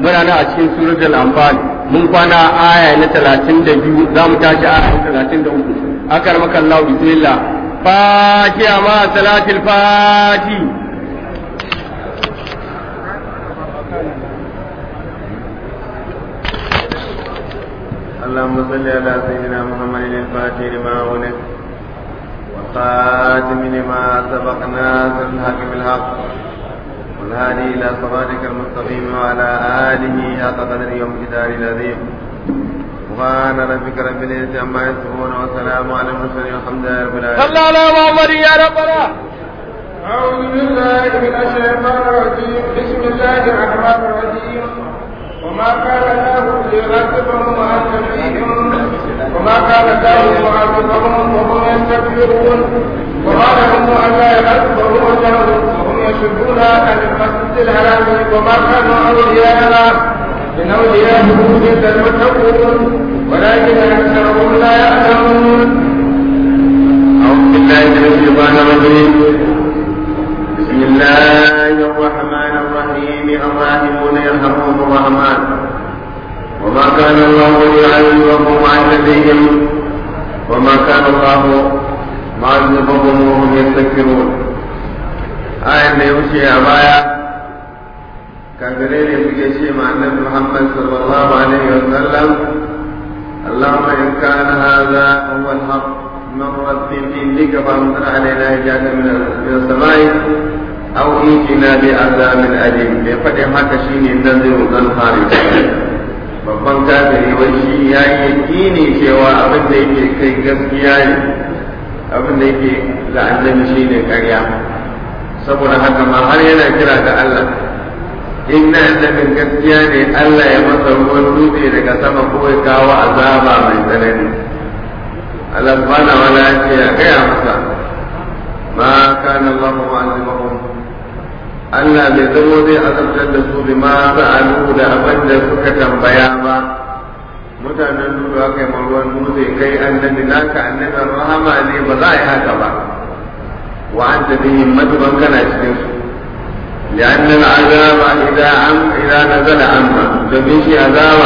muna nan a cikin suratul anfal mun kwana aya na 32 za mu tashi aya na 33 akar maka Allah bismillah fatiha ma salatul fati اللهم صل على سيدنا محمد الفاتح لما ولد والخاتم لما سبق ناصر الحق بالحق والهادي الى صراطك المستقيم وعلى اله حق قدر يوم كتاب العظيم سبحان ربك رب العزه عما يصفون وسلام على المرسلين والحمد لله رب العالمين صلى على محمد يا ربنا أعوذ بالله من الشيطان الرجيم بسم الله الرحمن الرحيم وما كان الله ليغضبهم وأنت فيهم وما كان الله معذبهم وهم يستكبرون وما لهم ألا يغضبهم الله وهم يصدون عن المسجد الحرام وما كانوا أولياءنا إن أولياءه إلا المتقون ولكن أكثرهم لا يعلمون أعوذ بالله من الشيطان الرجيم بسم الله الرحمن الرحيم الراحمون يرحمهم الرحمن وما كان الله ليعذبهم عند بهم وما كان الله معذبهم وهم يستكبرون آية da ya wuce a baya kafirai ne suke ce ma annabi Muhammad sallallahu alaihi wa sallam اللهم إن كان هذا هو الحق من رب عندك فأمطر علينا حجاجة من السماء أو ائتنا بعذاب أليم بفتح haka shine naziru dan harith babban kafiri wai shi ya yi yakini cewa abin da yake kai gaskiya ne abin da yake ga annabi shine ƙarya saboda haka ma har yana kira ga Allah inna annabin gaskiya ne Allah ya masa ruwan dutse daga sama ko ya kawo azaba mai tsanani Allah subhanahu wa ta'ala ce ya gaya masa ma kana Allah mu'azzibahum Allah bai zamo zai azabtar da su bi ma sa'alu da abin da suka tambaya ba mutanen duk aka yi ruwan dutse kai annabi naka annabin rahama ne ba za a yi haka ba wa anta bihim matuban kana cikin su لأن العذاب إذا عم إذا نزل عما domin shi azaba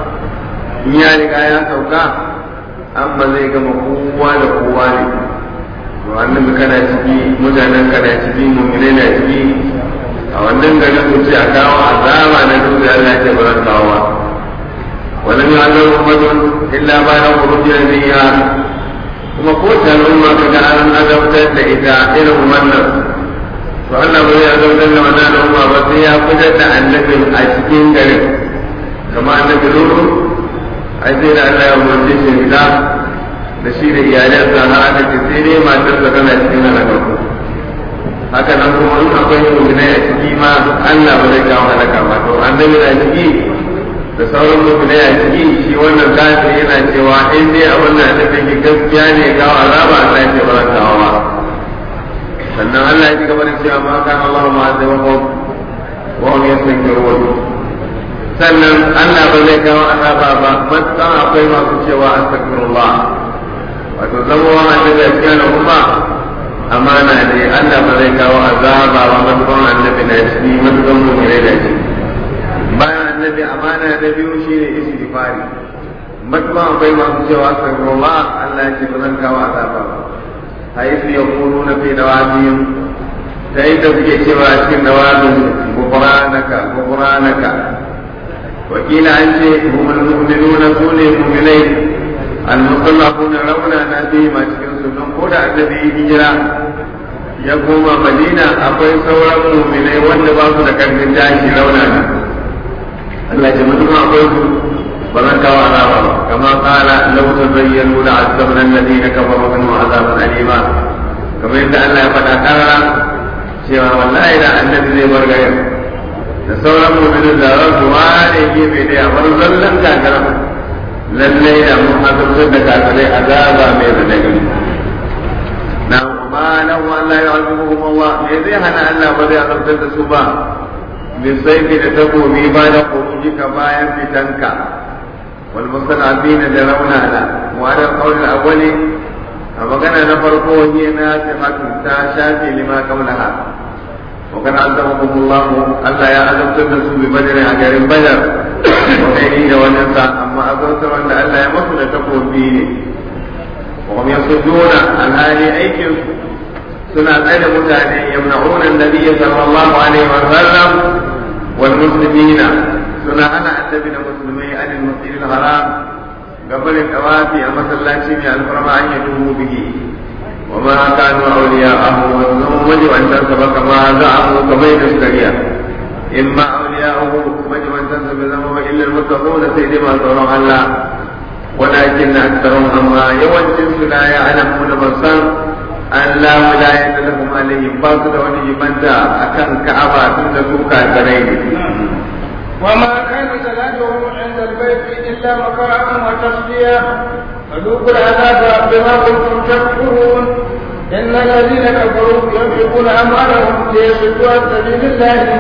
in ya riga ya sauka amma zai gama kowa da kowa ne to annabi kana ciki mutanen kana ciki mu'minai na ciki a wannan gari ku ce a kawo azaba na dutse Allah ya ce ba zan kawo ba wannan ya Allah ummatun illa ba da khurujin niyya kuma ko ta al'umma kaga an azabtar da ita irin wannan to Allah ba zai azabtar da wannan al'umma ba sai ya fitar da annabin a cikin garin kama annabi Nuhu ai sai da Allah ya umarce shi fita da shi da iyalansa har aka ce sai dai matarsa tana cikin halaka haka nan kuma in akwai mu'minai a ciki ma Allah ba zai kawo halaka ba to annabi na ciki da sauran mu'minai a ciki shi wannan kafir yana cewa in dai a wannan annabi gaskiya ne kawo azaba Allah ya ce ba zan kawo ba sannan Allah ya ci gaba da cewa ma kan Allah ma da wa wa hum yastankirun sannan Allah ba zai kawo azaba ba matsan akwai masu cewa astaghfirullah wato zama wa annabi ya ce kuma amana ne Allah ba zai kawo azaba ba matsan annabi na shi matsan mu ne da shi bayan annabi amana da biyu shine istighfari matsan akwai masu cewa astaghfirullah Allah ya ce ba zan kawo azaba ba حيث يقولون في نواديهم فإن تبكي سوى أسكن نوادهم غفرانك غفرانك وكيل عن شيء هم المؤمنون كون المؤمنين المطلقون لولا نبيهم أسكن سنن قول النبي هجرة يقوم مدينة أقوي سورة المؤمنين والنباط لكن من جاهش لولا الله جمعنا أقوي فذكر عذابا كما قال لو تبينوا لعذبنا الذين كفروا منه عذابا اليما كما ان الله قد اقر cewa wallahi da annabi zai bar garin da sauran mu'minin da za su ware gefe da ya bar zallan kakara lallai da mun azabtar da kakarai azaba mai radadi na ma lahu Allah ya azubuhum Allah me zai hana Allah ba zai azabtar da su ba bisaifi da takobi ba da kurujika bayan fitanka والمستضعفين لرونا وعلى القول الأول فمكان نفرقه هي ناسخة تاشات لما قبلها وكان عذبهم الله ألا يا أدم تنسوا ببدر أجر بدر وغيره ونسى أما أذكر أن ألا يمسوا لتكون فيه وهم يصدون عن هذه أيكم سنة أين متعني يمنعون النبي صلى الله عليه وسلم والمسلمين سنة أنا النبي المسلمين عن المسجد الحرام قبل الأوافي المسلاتي من الفرما أن يتوبوا به وما كانوا أولياءه وأنهم وجب أن تنسب كما زعموا كما يتسكريا إما أولياءه وجب أن تنسب ذنبه إلا المتقون سيدي ما تورم الله ولكن أكثرهم أما يوجد لا يعلمون بصر أن لا ولاية لهم عليهم باطل ونجمنتا أكن كعبة تنسوا كافرين وما كان صلاتهم عند البيت إلا مكاء وتصدية فذوقوا العذاب بما كنتم تكفرون إن الذين كفروا ينفقون أموالهم ليصدوا عن سبيل الله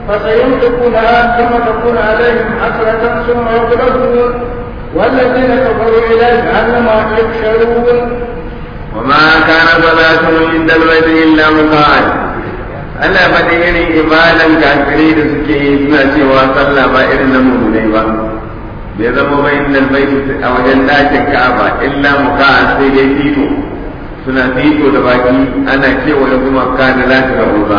فسينفقونها ثم تكون عليهم حسرة ثم يغلبون والذين كفروا إلى جهنم يحشرون وما كان صلاتهم عند البيت إلا مكاء Allah faɗi irin ibadan kafirai da suke yi suna cewa sallah ba irin na mummunai ba bai zama ba inda albaiti a wajen ɗakin ka'aba illa muka sai dai fito suna fito da baki ana cewa ya kuma ka da lati da ba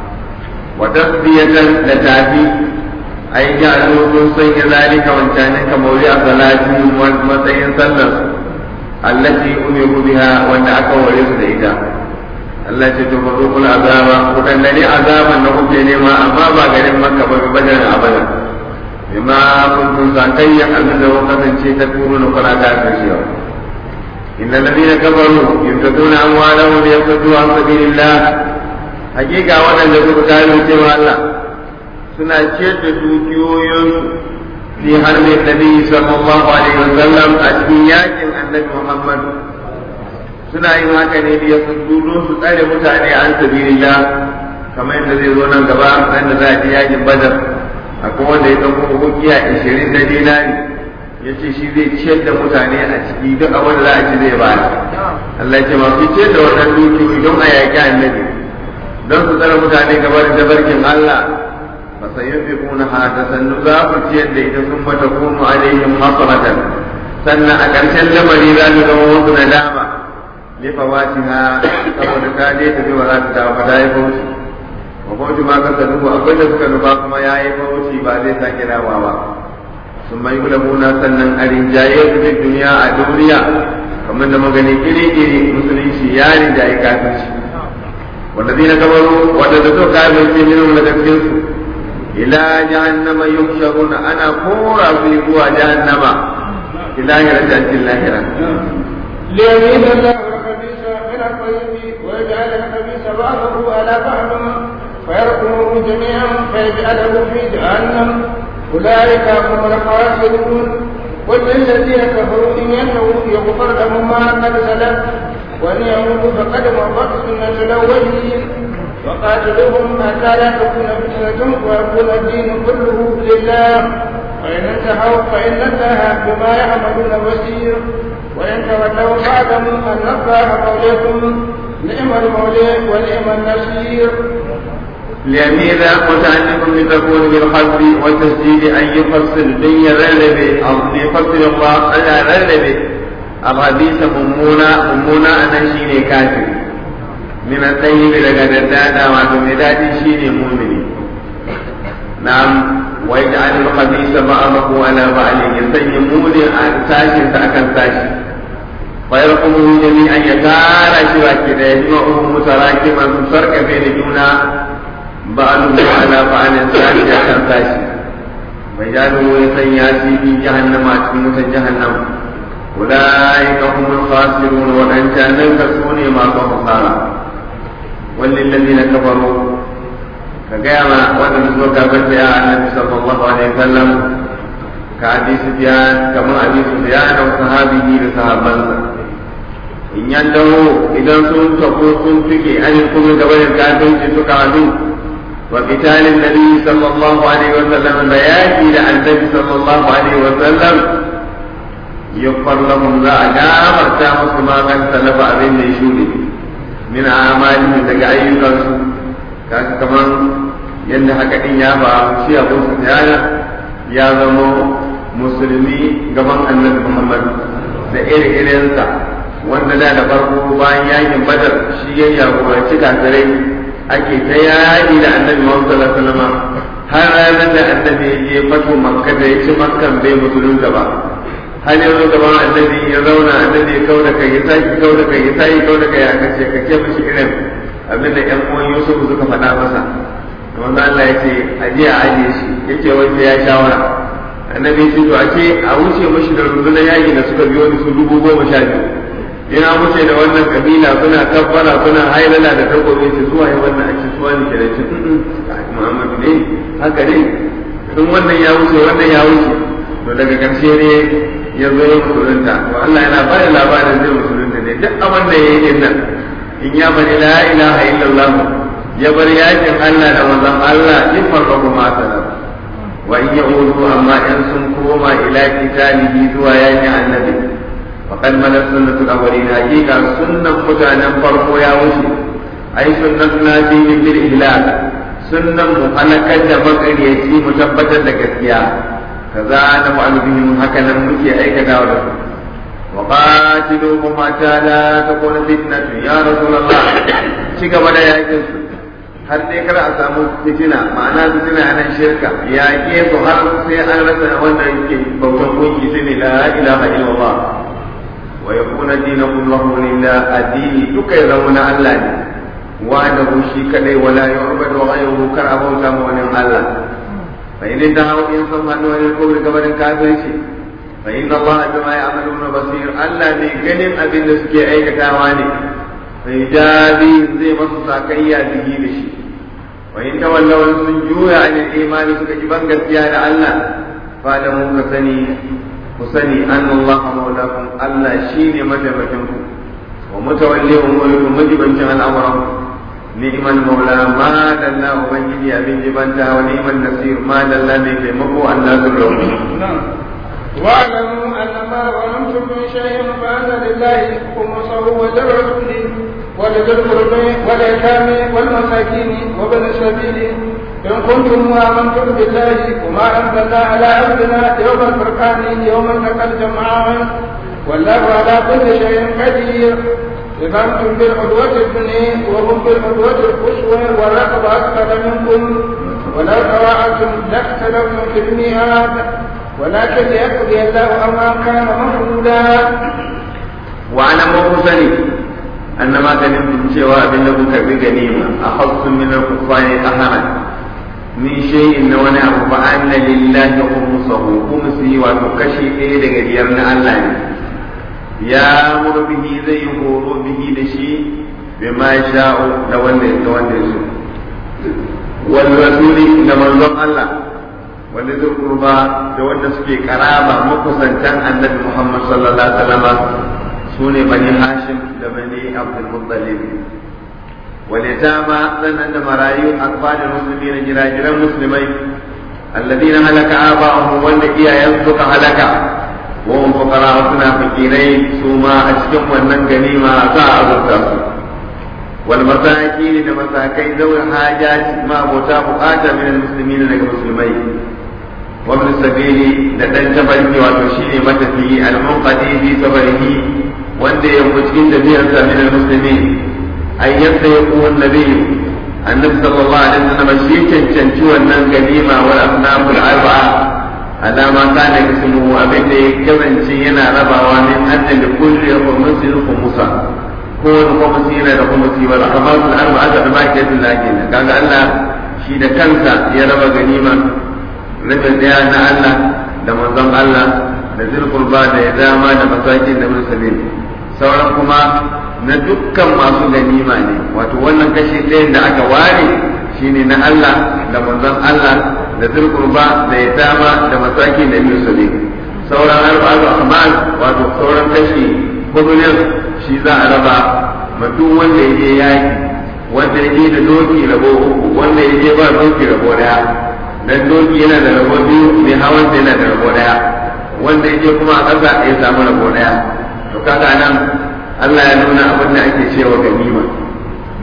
wa tasbiyatan da tafi ai ja sun sanya zalika wancanin kamar a salati matsayin sallar allati umiru biha wanda aka ware su da ita Allah ce to fazo kula azaba kudan ne azaban da kuke nema amma ba garin makka ba bi badar abada bima kuntum zakayya abin da kasance ta turo na kula da kashiya innal ladina kafaru yunfiduna amwalahum liyasuddu an sabilillah hakika wadanda suka kare cewa Allah suna ciyar da dukiyoyinsu fi harbin nabi sallallahu alaihi wasallam a cikin yakin annabi Muhammad suna yin haka ne da ya don su tsare mutane an sabilillah kamar yadda zai zo nan gaba nan da za a ji yakin badar akwai wanda ya ɗauko hukiya ishirin na dinari ya ce shi zai ciyar da mutane a ciki duk abin da za a ci zai ba Allah ce masu ciyar da wannan dukiyoyi don a yaƙi annabi don su tsare mutane gaba da tabarkin Allah fa sayunfiquna hada sannu za ku ciyar da ita sun mata kunu alaihim hasratan sannan a ƙarshen lamari za su zama wasu nadama lifawatiha saboda ta je ta ba za ta dawo ba ta yi bauchi wa bauchi ma kasa dubu akwai da suka nufa kuma ya yi bauchi ba zai sake dawa ba sun mai gulamuna sannan a rinjaye su fi duniya a duniya kamar da magani iri-iri musulunci ya rinjaye kafirci wanda zai na kabaru wanda da so kafirci minin daga cikinsu ila jahannama yuksharuna ana kora su zuwa jahannama ila yarjatin lahira ليميز الله الخبيث من الطيب ويجعل الخبيث بعضه على بعض فيركمه جميعا فيجعله في جهنم اولئك هم الخاسرون قل للذين كفروا ان ينهوا يغفر لهم ما قد سلف وان يموتوا فقد مضت سنه الاولين وقاتلوهم حتى لا تكون فتنه ويكون الدين كله لله وان انتهوا فان الله بما يعملون بصير وإن تولوا فاعلموا أن الله موليكم نعم المولى ونعم النصير ليميل متعلق بتكون بالقصد والتسديد أن يفصل بين رلبي أو يفصل الله على رلبي الحديث ممونا ممونا أنا شيني كافر من الطيب لقد ادانا وعدم شيني مؤمني نعم ويجعل الخبيث بعضه على بعض يسيمون عن ساشي ساكن ساشي ويرقمه جميعا يتارى شبا كده يجمعه متراكما فرق بين جونا بعضه على بعض ساشي ساكن ساشي ويجعله يسياسي في جهنم أتكمة جهنم أولئك هم الخاسرون وأن كان كسوني ما خسارة وللذين كفروا ka gaya ma wanda su ka bar ya annabi sallallahu alaihi wasallam ka hadisi biyan kamar hadisi biyan da sahabihi da sahabbansa in yan dawo idan sun tafi sun fike an kuma gaba da kafirci suka hadu wa qitalin nabi sallallahu alaihi wasallam da yaki da annabi sallallahu alaihi wasallam yughfar lahum za a gafarta musu ma kan talafa abin da ya shuɗe min amalihim daga ayyukansu kaga kaman yadda haka din ya ba shi abu sufyana ya zama musulmi gaban annabi muhammad da iri-irinsa wanda da da farko bayan yakin badar shi ya jagoranci kafirai ake ta yaƙi da annabi muhammad sallallahu alaihi wasallam har ranar da annabi ya je fato makka da ya ci makkan bai musulunta ba har yanzu gaban annabi ya zauna annabi ya kau da kai ya saki kau da kai ya saki kau da kai ya kace ka ce mishi irin abin da ƴan uwan Yusuf suka faɗa masa wanda Allah ya ce aje a aje shi yace wanda ya shawara annabi ya ce to a ce a wuce mishi da rundunar yaƙi da suka biyo da su dubu goma sha biyu ina wuce da wannan kabila suna kabbara suna hailala da takobi ce zuwa yi wannan ake suwa ne ke da ce Muhammadu ne haka ne in wannan ya wuce wannan ya wuce to daga ƙarshe ne ya zo ya musulunta to Allah yana ba da labarin zai musulunta ne duk abin da ya yi din nan in ya bari la ilaha illallah ya bar yakin Allah da manzon Allah in farqahu ma salam wa in yaudu amma in sun koma ila kitalihi zuwa yakin annabi faqad malat sunnatu al-awwalin hakika sunnan mutanen farko ya wuce ai sunnatuna fi bil ihlal sunnan mu halakar da makaryaci mu tabbatar da gaskiya kaza na fa'alu bihim haka nan muke aikatawa da su wa qatiluhum hatta la takuna fitnatu ya rasulullah ci gaba da yakin su har dai kar a samu fitina ma'ana fitina nan shirka yaƙe su har sai an rasa wanda yake bautan gunki shine la ilaha illallah wa yakuna dinakum lahu lillah addini duka ya zama na Allah ne wa'adahu shi kadai wala yu'badu ghayruhu kar abauta ma wani Allah فإن انتهوا إن صم أنه الكفر كبر كافر فإن الله بما يعملون بصير ألا بكلم أبن نسكي أي كتاواني فيجازي زي مصصا كيا به لشي وإن تولوا سنجوا عن الإيمان سكجبان قسيان ألا فاعلموا كسني كسني أن الله مولاكم ألا شيني متى متنكم ومتولي أموركم مجبا جعل أمركم نعم المولى ما دلنا ubangiji abin jibanta wa ni'man nasir ma dalla mai taimako Allah zullu واعلموا ان ما ظلمتم من شيء فان لله خمسه وللرسول ولذي القربى واليتامى والمساكين وابن السبيل ان كنتم امنتم بالله وما انزلنا على عبدنا يوم الفرقان يوم التقى الجمعان والله على كل شيء قدير إذا أنتم بالعدوة الدنيا وهم بالعدوة القصوى والرقب أكثر منكم ولو تواعدتم لاختلفتم في الميعاد ولكن ليقضي الله أمرا كان مفعولا وأنا مغزني أن ما غنمتم سوى بالله بغنيمة أخذتم من الكفار أهما من شيء وانا فأن لله خمسه خمسي وتكشي إلى دغريرنا الله ya muru bihi zai yi horo bihi da shi bai ma sha'u da wanda da wanda su wal rasuli da manzon Allah wanda zai kurba da wanda suke karaba makusantan annabi Muhammad sallallahu alaihi wasallam sune bani Hashim da bani Abdul Muttalib ولتامى لن مرايو أطفال المسلمين جراجر المسلمين الذين هلك آباؤهم والذي ينطق هلك وهم فقراء سنا فقيرين سوما أشكم ونن غنيما ساعة والمساكين لمساكين ذوي الحاجات ما بوتا بقاتا من المسلمين لك مسلمين وابن السبيل لدن تبرك وتشير متفي المنقذي في سفره وانت يمكن تبيعا من المسلمين أن يستيقظ النبي النبي صلى الله عليه وسلم شيء تنشو أن غنيمة والأصناف الأربعة alama kana ismu abin da ya kasance yana rabawa min anna li kulli khumsin khumsa ko wani khumsi yana da khumsi wal ahmasul arba'a da ma ke da kenan kaga Allah shi da kansa ya raba ganima rabin daya na Allah da manzon Allah da zilqurba da ya dama da masakin da musulmin sauran kuma na dukkan masu ganima ne wato wannan kashi ɗayan da aka ware shine na Allah da manzon Allah da zurkurba da ya dama da masaki da musulmi sauran arba'atu amal wato sauran kashi hudu ne shi za a raba ma duk wanda ya je yaki wanda ya je da doki rabo uku wanda ya je ba doki rabo daya dan doki yana da rabo biyu mai hawan yana da rabo daya wanda ya je kuma a ƙasa ya samu rabo daya to kaga nan Allah ya nuna abin da ake cewa ganima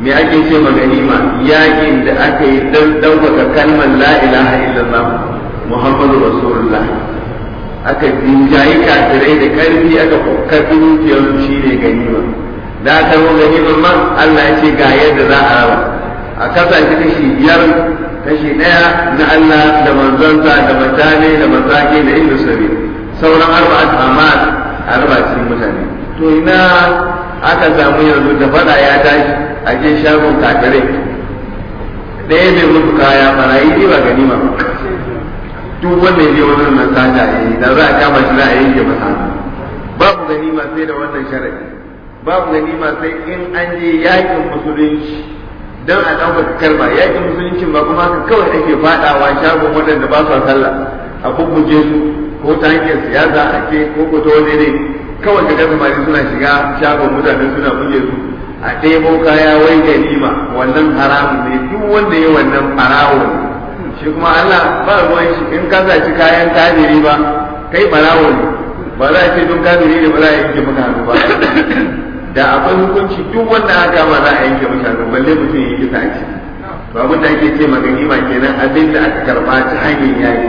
me ake ce ma ganima yakin da aka yi dan ɗaukaka kalmar la ilaha illallah muhammadu rasulullah aka jinjayi kafirai da karfi aka karfi dukiyar shi ne ganima da aka zo ganimar ma Allah ya ce ga yadda za a raba a kasa shi kashi biyar kashi ɗaya na Allah da manzonsa da mutane da masake da inda sabi sauran arba'at amal a raba cikin mutane to ina aka samu yanzu da fada ya tashi a je shagon kafirai ɗaya mai mutu kaya barayi ne ba ganima ba duk wanda ya je wani nan sata ya yi da za a kama shi za a yanke masa babu ganima sai da wannan sharadi babu ganima sai in an je yakin musulunci dan a ɗaukaka kalma yakin musulunci ba kuma haka kawai ake faɗawa shagon waɗanda ba su sallah a bubbuge su ko ta hanyar siyasa a ce ko ko ta wani ne kawai ga samari suna shiga shagon mutane suna buge su a ɗebo kaya wai ganima wannan haramun ne duk wanda ya wannan farawo ne shi kuma Allah ba ruwan shi in ka zaci kayan kafiri ba kai barawo ne ba za a ce don kafiri ne ba za a yanke maka hannu ba da akwai hukunci duk wanda aka kama za a yanke maka hannu balle mutum ya yi kisa a ciki to abin da ake ce maganima kenan abin da aka karba ta hanyar yaki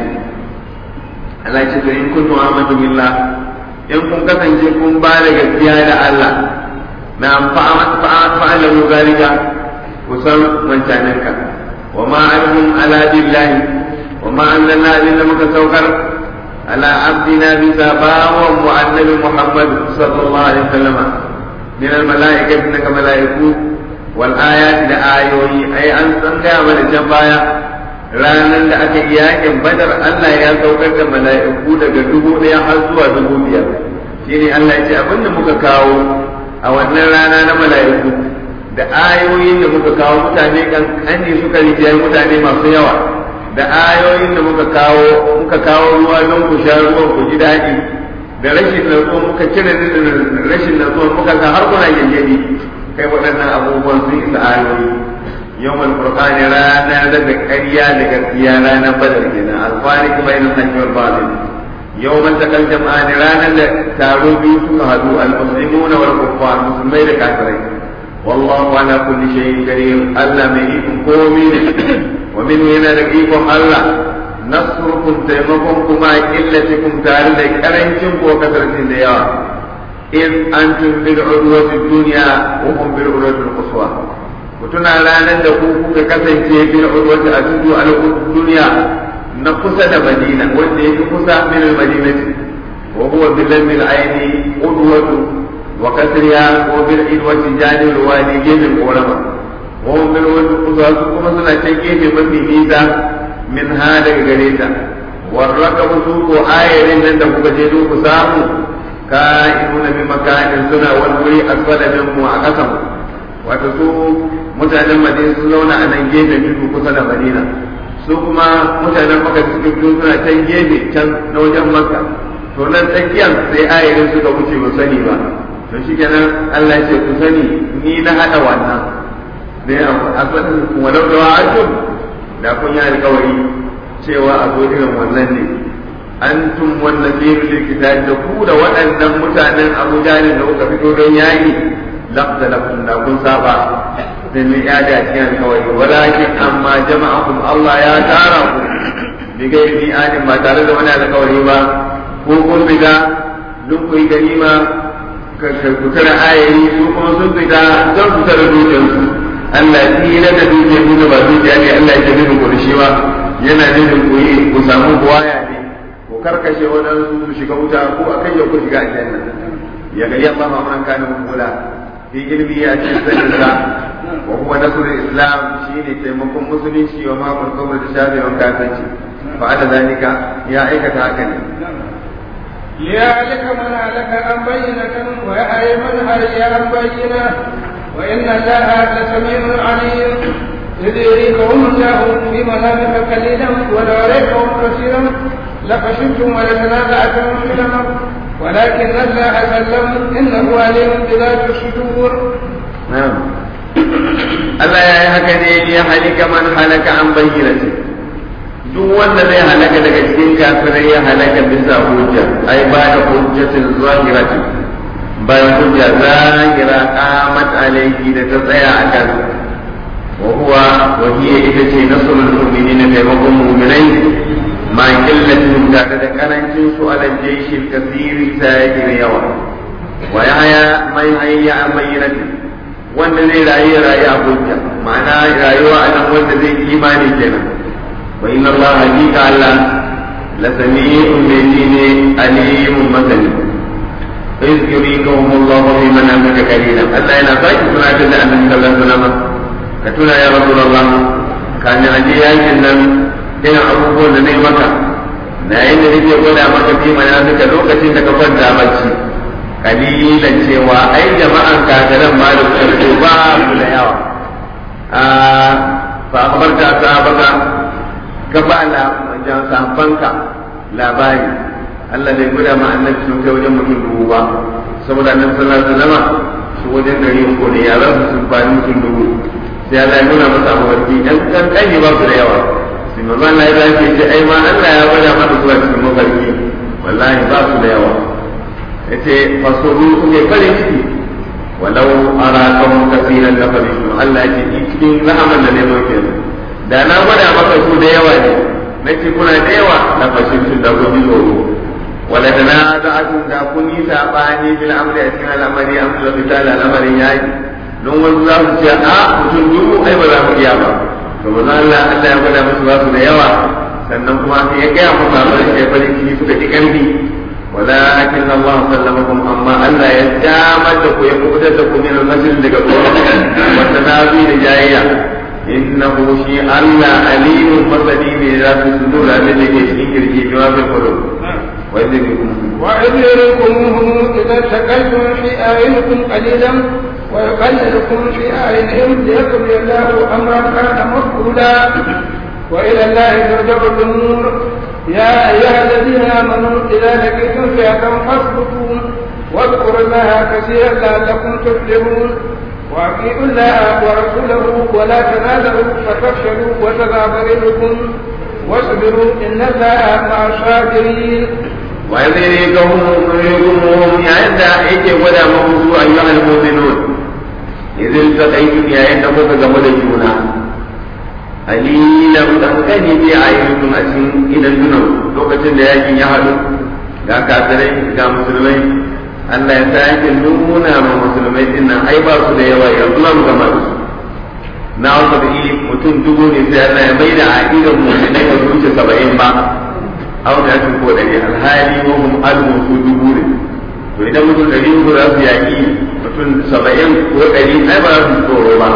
Allah ya ce to in kuntum amanu billah in kun kasance kun ba da gaskiya da Allah na fa'alamu zalika kusan wancaninka وما عنهم على بالله وما أنزلنا إلا متسوكر على عبدنا بسابا ومؤنب محمد صلى الله عليه وسلم من الملائكة إنك ملائكة والآيات لآيوي أي أن سنجا من الجنبايا ranar da aka yi yakin badar Allah ya saukar da mala'iku daga dubu ɗaya har zuwa dubu biyar shine Allah ya ce abin da muka kawo a wannan rana na mala'iku da ayoyin da muka kawo mutane kankani suka rijiyar mutane masu yawa da ayoyin da muka kawo muka kawo ruwa don ku sha ruwan ku ji daɗi da rashin natsuwa muka cire rashin natsuwa muka ga har kuna yayyadi kai waɗannan abubuwan sun isa ayoyi yawmal furqani ranar da ƙarya da gaskiya ranar badar kenan alfari kuma yana hakki wal batil yawmal takal jama'ani ranar da taro biyu suka hadu al-muslimuna wal kuffar musulmai da kafirai والله على كل شيء قدير ألا ميكم قومي ومن هنا لقيكم ألا نصركم تيمكم كما قلتكم تعالى كرنكم وكثرة الديار إذ أنتم بالعدوة الدنيا وهم بالعدوة القصوى وتنا لا ندقوا ككثن بالعدوة أجدوا على الدنيا نقصد مدينة والذي قصى من المدينة وهو بذنب العين قدوة وكسرها وبالعدوة جانب الوادي جيب العلماء وهم بالعدوة كما سنة جيب من ميزة من هذا الجريدة والركب سوق آية لن تبقى جدوك سامو كائنون بمكان سنة والوري أسفل منه وأقسم وتسوق mutanen madina sun zauna a nan gefe tudu kusa da madina su kuma mutanen maka suke fito suna can gefe can na wajen makka to nan tsakiyar sai ayarin suka wuce ba sani ba to shi kenan Allah ce ku sani ni na hada wannan ne a faɗin walau da wa'atum da kun yi alkawari cewa a zo irin wannan ne antum wannan biyu likita da ku da waɗannan mutanen Abu Jahl da kuka fito don yayi lafta lafta da kun saba da mai yada a cikin alkawari walakin amma jama'akum Allah ya tara ku bi gairi adin ba tare da wani alkawari ba ko kun riga duk ku yi ganima ku tara ayayi su kuma sun fita don su tara dukiyarsu Allah ya tsira da dukiyar ku da ba dukiya ne Allah ya ce nufin ku da shi ba yana nufin ku yi ku samu buwaya ne ku karkashe wadansu su shiga wuta ko a kai ku shiga aljanna ya ga yamma ma man kana mula fi ilmi ya ce sanin sa wa huwa nasrul islam shine taimakon musulunci wa ma kun kawar da shafi wa kasanci fa ala zalika ya aikata haka ne ليهلك من هلك عن بينة ويحيى من حي عن بينة وإن الله لسميع عليم إذ يريكهم الله في منامك قليلا ولو أريكهم كثيرا لخشيتم ولتنازعتم في الأمر ولكن الله سلم إنه عليم بذات الصدور نعم Allah ya yi haka ne ya halika man halaka an bayyana duk wanda zai halaka daga cikin kafirai ya halaka bisa hujja ai ba da hujjatin zahirati bayan hujja zahira qamat alayhi da ta tsaya a kan wa huwa wa hiya ita ce nasrul mu'minin taimakon mu'minai ma killatin tare da karancin su ala jaishil kasiri ta yake da yawa wa yahya mai hayya amayyinati wanda zai rayu rayu a hujja ma'ana rayuwa a nan wanda zai imani kenan wa inna Allah hakika Allah la sami'un bi ne alimun masani iz yurikahum Allah fi manamika qalila Allah yana saki suna ta da annabi sallallahu alaihi wasallam ka tuna ya rasulullah kan aje yakin nan ina abubuwan da nayi maka na yayin da nake gwada maka fi manamika lokacin da ka kwanta bacci kalilan cewa ai jama'an kafiran ma da su ba su da yawa a fa akhbarta sahabaka ka ba la jan sahabbanka labari Allah bai guda ma annabi sun kai wajen mutum dubu ba saboda annabi sallallahu alaihi wasallam su wajen gari uku ne yaran su sun fani mutum dubu sai Allah ya nuna masa mafarki dan kankani ba su da yawa sai manzo Allah ya ce ai ma Allah ya gwada masa zuwa cikin mafarki wallahi ba su da yawa yace fasuru ne farin ciki walau arakum kaseeran la farisu Allah ya ce cikin rahaman da ne muke da na gwada maka su da yawa ne nace kuna da yawa na fashin su da gobi tsoro wala da na za'atun da kun yi sabani bil amri a cikin al'amari amru da fitala al'amarin yaki don wani za su ce a mutum dubu ai ba za mu iya ba to manzo Allah Allah ya gwada musu ba su da yawa sannan kuma sai ya gaya musu abin da ya farin ciki suka ji karfi ولكن الله سلمكم أما ألا يجامد ويقودتكم من المسجد لكم والتنازي لجاية إنه شيء ألا أليم مسلم إذا في الصدور الذي يشكي بما في القلوب وإذ يريكمهم إذا سكنتم في أعينكم قليلا ويقللكم في أعينهم ليقضي الله أمرا كان مفعولا وإلى الله ترجع الأمور يا أيها الذين آمنوا إذا لقيتم فئة فاثبتوا واذكروا الله كثيرا لعلكم تفلحون وأطيعوا الله ورسوله ولا تنازعوا فتفشلوا وتذهب ريحكم واصبروا إن الله مع الصابرين وإذ يريكهم يريكمهم عند إيك ولا موضوع أيها المؤمنون إذ التقيتم يا عند مكة جمد الجنة qalilan kankani bi a yankin a cikin idan dunan lokacin da yakin ya haɗu ga kafirai ga musulmai Allah ya sa yakin nuna ma musulmai din nan ai ba su da yawa yanzu za mu gama da su na wasa da mutum dubu ne sai Allah ya mai da aƙidan musulmai ba su wuce saba'in ba au da yakin ko ɗari alhali wa hum almu su dubu ne to idan mutum ɗari uku za su yaƙi mutum saba'in ko ɗari ai ba za su tsoro ba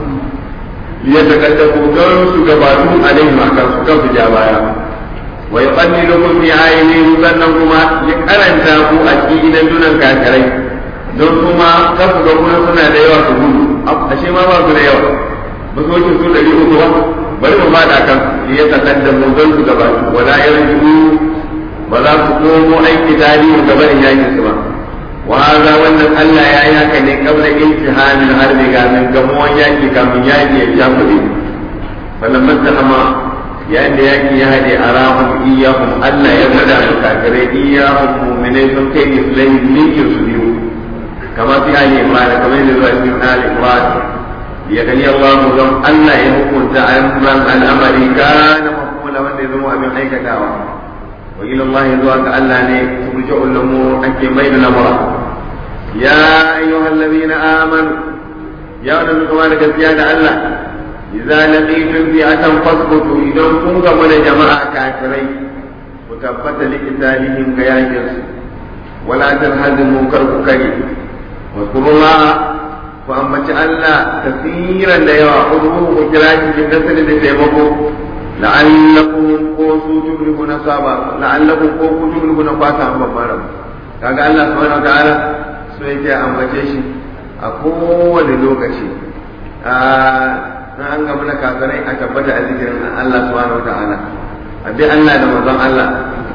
ليتكلفوا دون سجباتهم عليهم أكثر سكف جابايا ويقللكم في عينهم سنكما يقرن تاكو أشيء دون الكافرين don kuma kafu ga kuma suna da yawa su gudu ashe ma ba su da yawa ba su wuce su ɗari uku ba bari mu fada kan ya takan da mu don su gaba wala yarju ba za su komo aiki tarihi gaban yakin su ba وهذا وان الله يا يا كان قبل امتحان الحرب كان كمون ياكي كم ياكي يجابدي فلما اتهم يا ان ياكي يهدي اراهم اياهم الله يبدا الكافرين اياهم مؤمنين ثم كي يسلم ليك يسلموا كما في آل عمران كما يقول في آل عمران ليغني الله لهم ألا يكون تأمرا الأمر كان مفعولا وأن يذموا من حيث دعوة وإلى الله ذوك ألا ترجع الأمور أنك بين الأمر يا أيها الذين آمنوا يا نبي كمالك زيادة الله إذا لقيتم فئة فاثبتوا إذا كنت من جماعة كافرين وتبت لقتالهم كياجرس ولا تنهزموا كرككري واذكروا الله فأما الله كثيرا لا يأخذوه وكراج بالنسل لتيمكم la'allakum ko su tuflihuna saba la'allakum ko ku tuflihuna fata babban rabu kaga Allah subhanahu wataala so yake ambace shi a kowane lokaci a an ga mana kafirai a tabbata a zikirin Allah subhanahu wataala a bi Allah da manzon Allah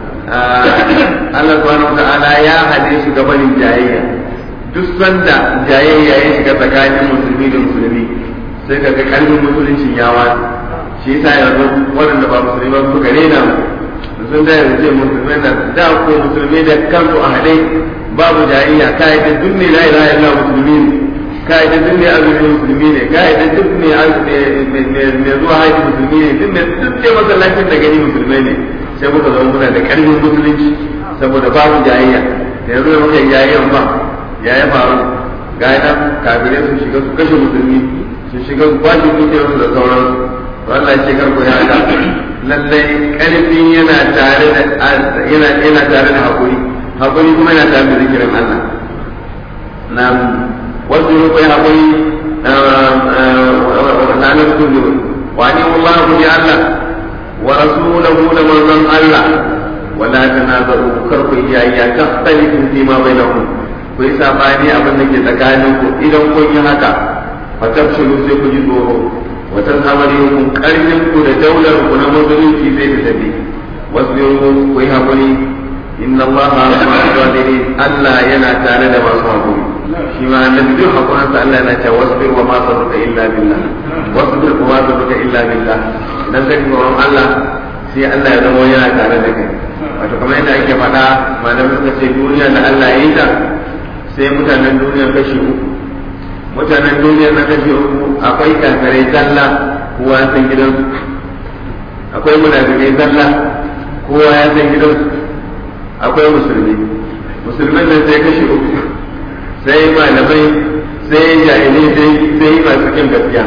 Allah subhanahu wataala ya hade shi gabanin jayayya duk sanda jayayya ya shiga tsakanin musulmi da musulmi sai ka ga kalmin musuluncin ya wani shi yasa yanzu waɗanda ba musulmi ba suka rena mu sun da yanzu ce musulmai na da ko musulmi da kansu a haɗe babu jayayya kai da duk ne la ilaha illa musulmi ne ka yi duk mai azumi musulmi ne ka yi duk mai zuwa haji musulmi ne duk mai duk ce masallacin da gani musulmai ne sai muka zama muna da karfin musulunci saboda babu jayayya da yanzu da muka yi jayayyan ba ya ya faru ga yana kafirai su shiga su kashe musulmi su shiga su kwashe dukiyarsu da sauransu to Allah ya ce karku ya haka lallai karfin yana tare da yana yana tare da hakuri hakuri kuma yana tare da zikirin Allah na wasu ne kai hakuri na nan kullu wa ni Allah ku bi Allah wa rasuluhu da manzon Allah wala tanazaru karku iyayya tahtalifu fi ma bainakum ku yi sabani abin da ke tsakanin ku idan kun yi haka fatafshilu sai ku ji tsoro wata samari kun karfin ku da daular ku na musulunci sai ta tafi wasbiru ku yi hakuri inna allaha ma'a sabirin Allah yana tare da masu hakuri shi ma annabi duk hakurin sa Allah yana cewa wasbir wa ma sabruka illa billah wasbir wa ma sabruka illa billah dan kai tsoron Allah sai Allah ya zama yana tare da kai wato kamar yadda ake faɗa malamin suka ce duniya da Allah ya yi ta sai mutanen duniya kashi uku mutanen duniya na kashi uku akwai kafirai zalla kowa ya san gidansu akwai munafikai zalla kowa ya san gidansu akwai musulmi musulmin nan sai kashi uku sai malamai sai jahilai sai masu kin gaskiya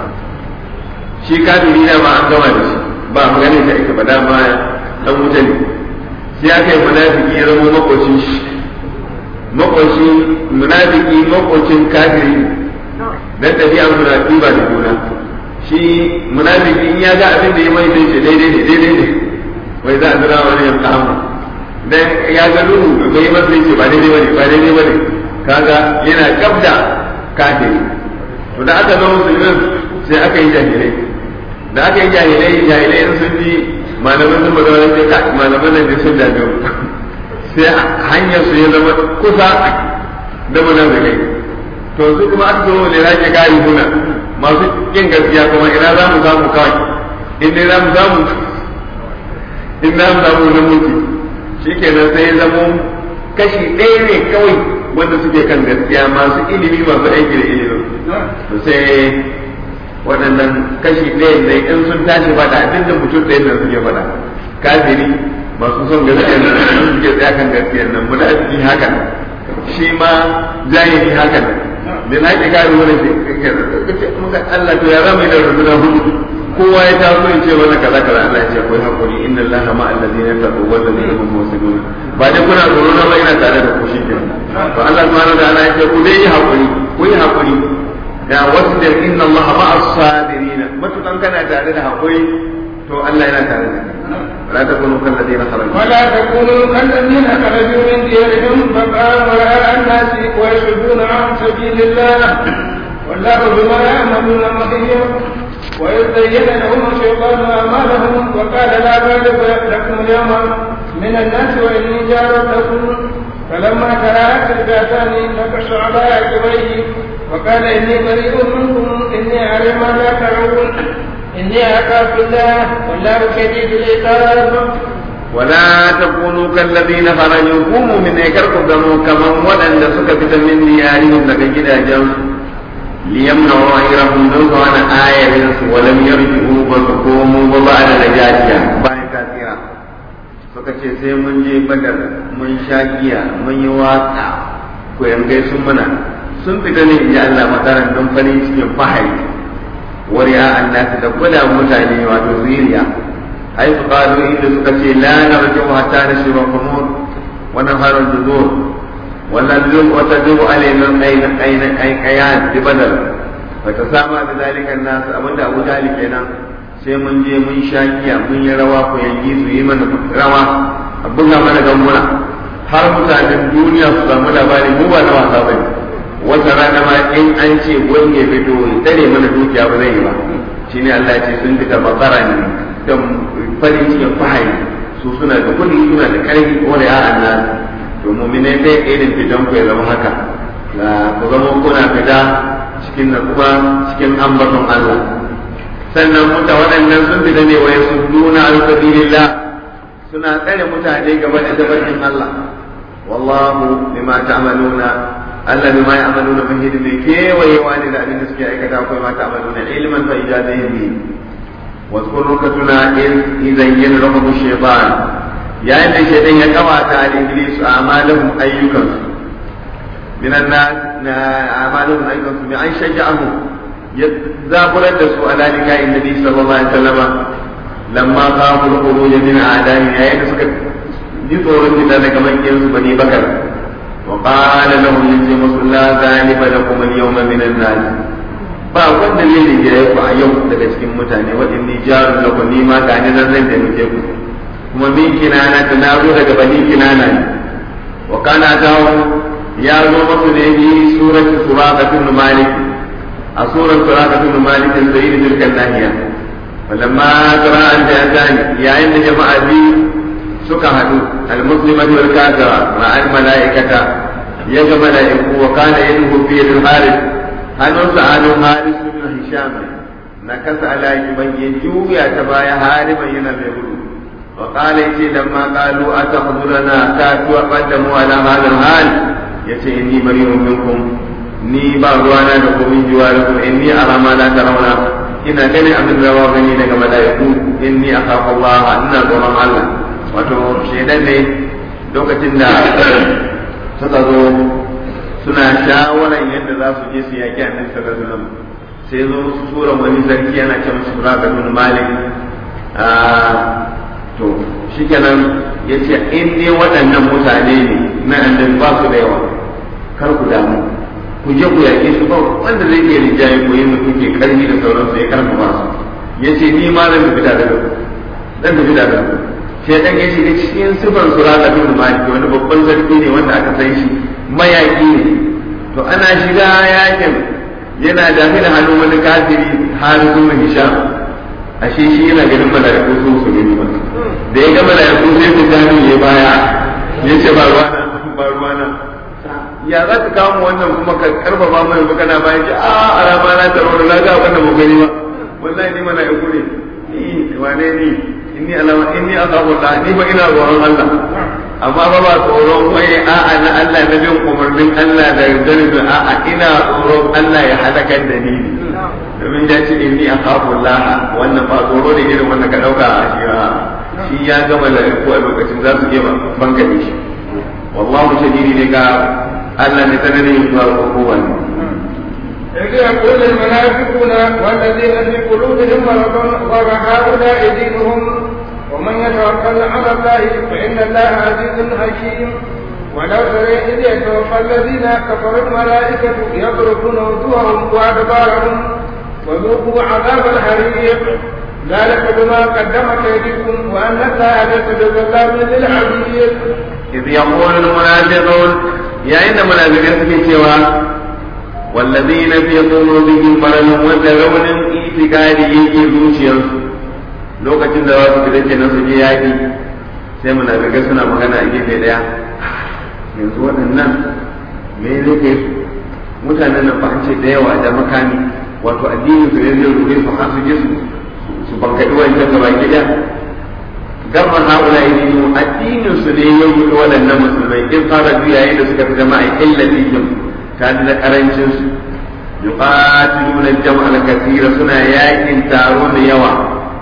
shi kafiri na ba an gama da shi ba mu ganin da ita ba dama dan wuta ne sai aka yi munafiki ya zama makocin shi makocin munafiki makocin kafiri dan tafiya munafiki ba da juna shi munafiki in ya ga abin da ya mai sai ce daidai ne daidai ne wai za a zira wani ya kama dan ya ga lulu bai yi masa ce ba daidai bane ba daidai bane kaga yana kabda kafiri to da aka zama musulmin sai aka yi jahilai da aka yi jahilai jahilai sun ji malaman sun magana sai ka malaman nan da sun dame sai hanyar su ya zama kusa da munafikai to su kuma aka zo ne rake gari huna masu kin gaskiya kuma ina za mu samu kawai in dai za mu samu in za mu samu na mutu shikenan sai ya zamo kashi ɗaya ne kawai wanda suke kan gaskiya masu ilimi masu aiki da ilimi to sai waɗannan kashi ɗaya ne in sun tashi faɗa abin da mutum ɗaya da suke faɗa kafiri masu son gaskiya nan sun suke tsaya kan gaskiya nan munafiki haka shi ma jahili haka da na ki kare wani ce muka Allah to ya zama da rubuna hudu kowa ya taso ya ce wani kaza kaza Allah ya ce akwai hakuri inna Allah ma allazina taqaw wal ladina hum muhsinun ba dai kuna tsoro na ba ina tare da ku shi ke to Allah subhanahu wa ta'ala ya ce ku dai yi hakuri ku yi hakuri ya wasbir inna Allah ma as-sabirin matukan kana tare da hakuri to Allah yana tare da kai ولا تكونوا كالذين خرجوا ولا تكونوا كالذين خرجوا من ديارهم بقاء وراء الناس ويصدون عن سبيل الله والله بما يعملون محيط وإذ زين لهم الشيطان أعمالهم وقال لا غالب لكم اليوم من الناس وإني جار لكم فلما تراءت الفئتان نكش على عقبيه وقال إني بريء منكم إني أعلم ما لا تعلمون إني أخاف الله والله شديد العقاب ولا تكونوا كالذين خرجوا قوموا من إكركم دموا كما ولن سكت من ديارهم لك جدا جمع ليمنعوا غيرهم منه عن آية ولم يرجعوا فسقوموا وبعد نجاتها bayan kasira suka ce sai mun je badar mun sha giya mun yi waka ko yankai sun muna sun fita ne in ji Allah makaran don farin cikin fahari wariya annasi da kula mutane wato zuriya ai su qalu inda suka ce la narju hatta nashra khumur wa naharu juzur والنزول وتدعو علينا أين أين أين أيان ببدل فتسامى بذلك الناس أبدا أبو ذلك هنا sai mun je mun sha giya mun yi rawa ko yanki su yi mana rawa a buga mana gambuna har mutanen duniya su samu labari mu ba na wasa bane wata rana ma in an ce wani ya fito tare mana dukiya ba zai yi ba shine Allah ya ce sun fita bakara ne da farin cikin fahari su suna da kudi suna da karfi ko da ya'an nan to mu'minai sai irin fitan ku ya zama haka ku zama kuna fita cikin natsuwa cikin ambaton Allah sannan muta waɗannan sun fita ne wa yasudduna an sabilillah suna tsare mutane game da tabarkin Allah wallahu bima ta'maluna Allah bima ya'maluna mahid mai kewayewa ne da abin da suke aikata akwai ma ta'maluna ilman fa ijazaihi واذكر ركتنا إذ يزين لهم الشيطان يا إن الشيطان يقوى على إبليس أعمالهم أيكم من الناس أعمالهم أيكم بأن شجعهم يذابر الدسو على لقاء النبي صلى الله عليه وسلم لما خافوا الخروج من أعدائهم يا إن سكت يطور من ذلك من ينسو بني بكر وقال لهم يجي لا ذلك لكم اليوم من الناس ba wanda zai rigaye ku a yau daga cikin mutane waɗanda jarun da ku nima ga ni nan zan taimake ku kuma min kinana ta na zo daga bani kinana ne wa kana tawo ya zo masu ne bi suratu suraqatul malik a surar suraqatul malik sayyid tilkan nahiya walamma tara an da gani yayin da jama'a bi suka hadu al-muslimatu wal kafira ma'al malaikata ya ga malaiku wa kana yadhu fi al-harith hannunsa hannun harisu bin hisham na kasa alayi ban ya juya ta baya hariman yana mai gudu wa qala yace lamma qalu atakhuduna ka tuwa qaddamu ala hadha al yace inni bari'un minkum ni ba ruwana da ku min jiwarikum inni ara ma la tarawna ina ganin abin da ba gani daga malaiku inni akhafu Allah ina tsoron Allah wato shedan ne lokacin da suka zo suna shawaran yadda za su je su yaƙi annabi sallallahu alaihi wasallam sai zo musu sura wani sarki yana ce musu suraka bin malik to shikenan yace in dai waɗannan mutane ne na annabi ba su da yawa kar ku damu ku je ku yaƙe su ba wanda zai iya rijaye ku yin kuke karfi da sauransu ya karfafa su yace ni ma zan tafi da ku zan tafi da ku sai dan ya shiga cikin sifar suraka bin malik wani babban sarki ne wanda aka san shi mayaki ne to ana shiga yakin yana dafi da hannun wani kafiri har zuwa hisham ashe shi yana ganin mala'iku su su gani ba da ya ga mala'iku sai ku gani ya baya ya ce ba ruwana ba ruwana ya za ka kawo wannan kuma ka karfafa mai ba kana bayan ce a a rama na taro da laga wannan mu gani ba wallahi ni mala'iku ne ni wane ni inni alama inni akhafu Allah ni ba ina tsoron Allah amma ba ba tsoron wai a'a na Allah na bin umarnin Allah da yardar da a'a ina tsoron Allah ya halakar da ni domin ya ce inni akhafu Allah wannan ba tsoro ne irin wanda ka dauka a shi shi ya gama da ko a lokacin za su je banka ne shi wallahu shadidi ne ga Allah ne sanadin zuwa kowa إذ يقول المنافقون والذين في قلوبهم مرض غر هؤلاء دينهم ومن يتوكل على الله فإن الله عزيز حكيم ولو ترى إذ يتوفى الذين كفروا الملائكة يضربون وجوههم وأدبارهم وذوقوا عذاب الحريق ذلك بما قدمت أيديكم وأن الله ليس بظلام للعبيد إذ يقول المنافقون يا إن المنافقين في سوى والذين في قلوبهم مرض وترون اعتقاد يجي zuciyarsu lokacin da wasu fita ke nan su je yaƙi sai munafikai suna magana a gefe ɗaya yanzu waɗannan me zai kai su mutanen nan ba an ce da yawa da makami wato addinin su ne zai rufe su har su je su su bankaɗi wancan gaba gida gamar haula idinu addinin su ne ya rufe waɗannan musulmai in fara juya yayin da suka fi jama'a illatihim tare da karancin su yuqatiluna al-jam'a al-kathira suna yakin taro da yawa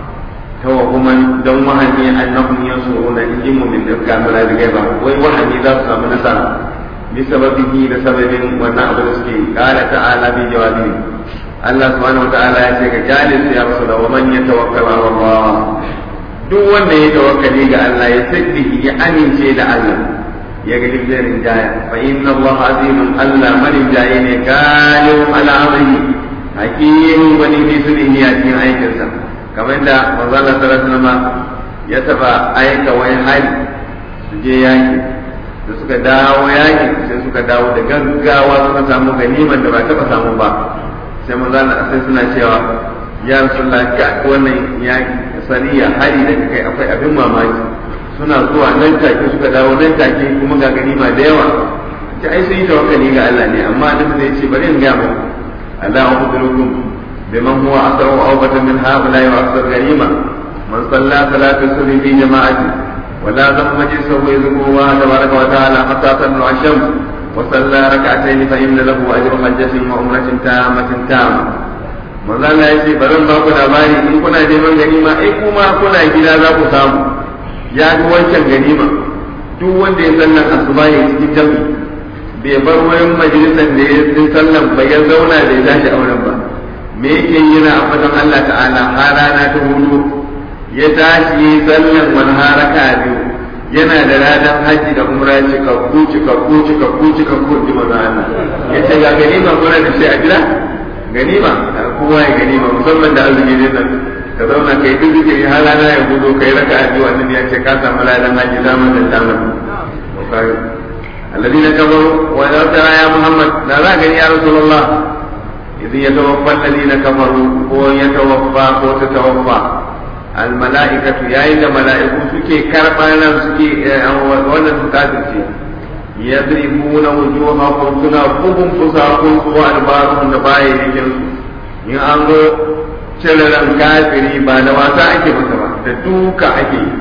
توهما دون وهمي انهم ينصرون الجن من اركان ولا بغيره وي وهمي ذا سام نصر بسببه لسبب ونعبد السكين قال تعالى في جوابه الله سبحانه وتعالى ya ce ka jalis ya rasul wa man yatawakkal ala Allah duk wanda ya tawakkali ga Allah ya saddihi ya amince da Allah ya ga dibbirin jaya fa inna Allah azimun Allah manin jaye ne galibun ala amrihi hakimun wani fi sunni a cikin aikinsa kamar da manzala sallallahu alaihi ya taba aika wani hali su je yaki da suka dawo yaki sai suka dawo da gaggawa suka samu ganiman da ba taba samu ba sai manzala sai suna cewa ya rasulullah ka wannan yaki saniya hari da kai akwai abin mamaki suna zuwa nan take suka dawo nan take kuma ga ganima da yawa ta ai sun yi tawakkali ga Allah ne amma annabi zai ce bari in ga mu Allah ya بمن هو أكثر أوبة من هؤلاء وأكثر غنيمة من صلى صلاة الصبح في جماعة ولا ذم مجلسه يذكر الله تبارك وتعالى حتى تطلع الشمس وصلى ركعتين فإن له أجر حجة وعمرة تامة تامة manzo Allah ya ce bari ba ku labari in kuna neman ganima ai kuma kuna gida za ku samu ya fi wancan ganima duk wanda ya sallan asuba ya cikin jami'i bai bar wurin majalisar da ya yi sallan ba ya zauna da ya tashi auren ba me yake yi na ambatan Allah ta'ala har rana ta hudu ya tashi sallan wani haraka biyu yana da ranar haji da umra cikakku cikakku cikakku cikakku ji maza Allah ya ce ga ganima kuna da shi a gida ganima kowa ya ganima musamman da azumi ne nan ka zauna kai duk zikiri har rana ya gudu kai raka a biyu wannan ya ce ka samu ladan haji zaman da damar الذين كفروا ولو ترى يا محمد لا ذاك يا رسول الله إذ يتوفى الذين كفروا ويتوفى وتتوفى الملائكة يا إذا ملائكة سكي كربانا سكي ولا سكاتي يضربون وجوههم سنا بهم فساقهم وأدبارهم نباي لكن in an zo cire ran kafiri ba da wasa ake masa ba da duka ake yi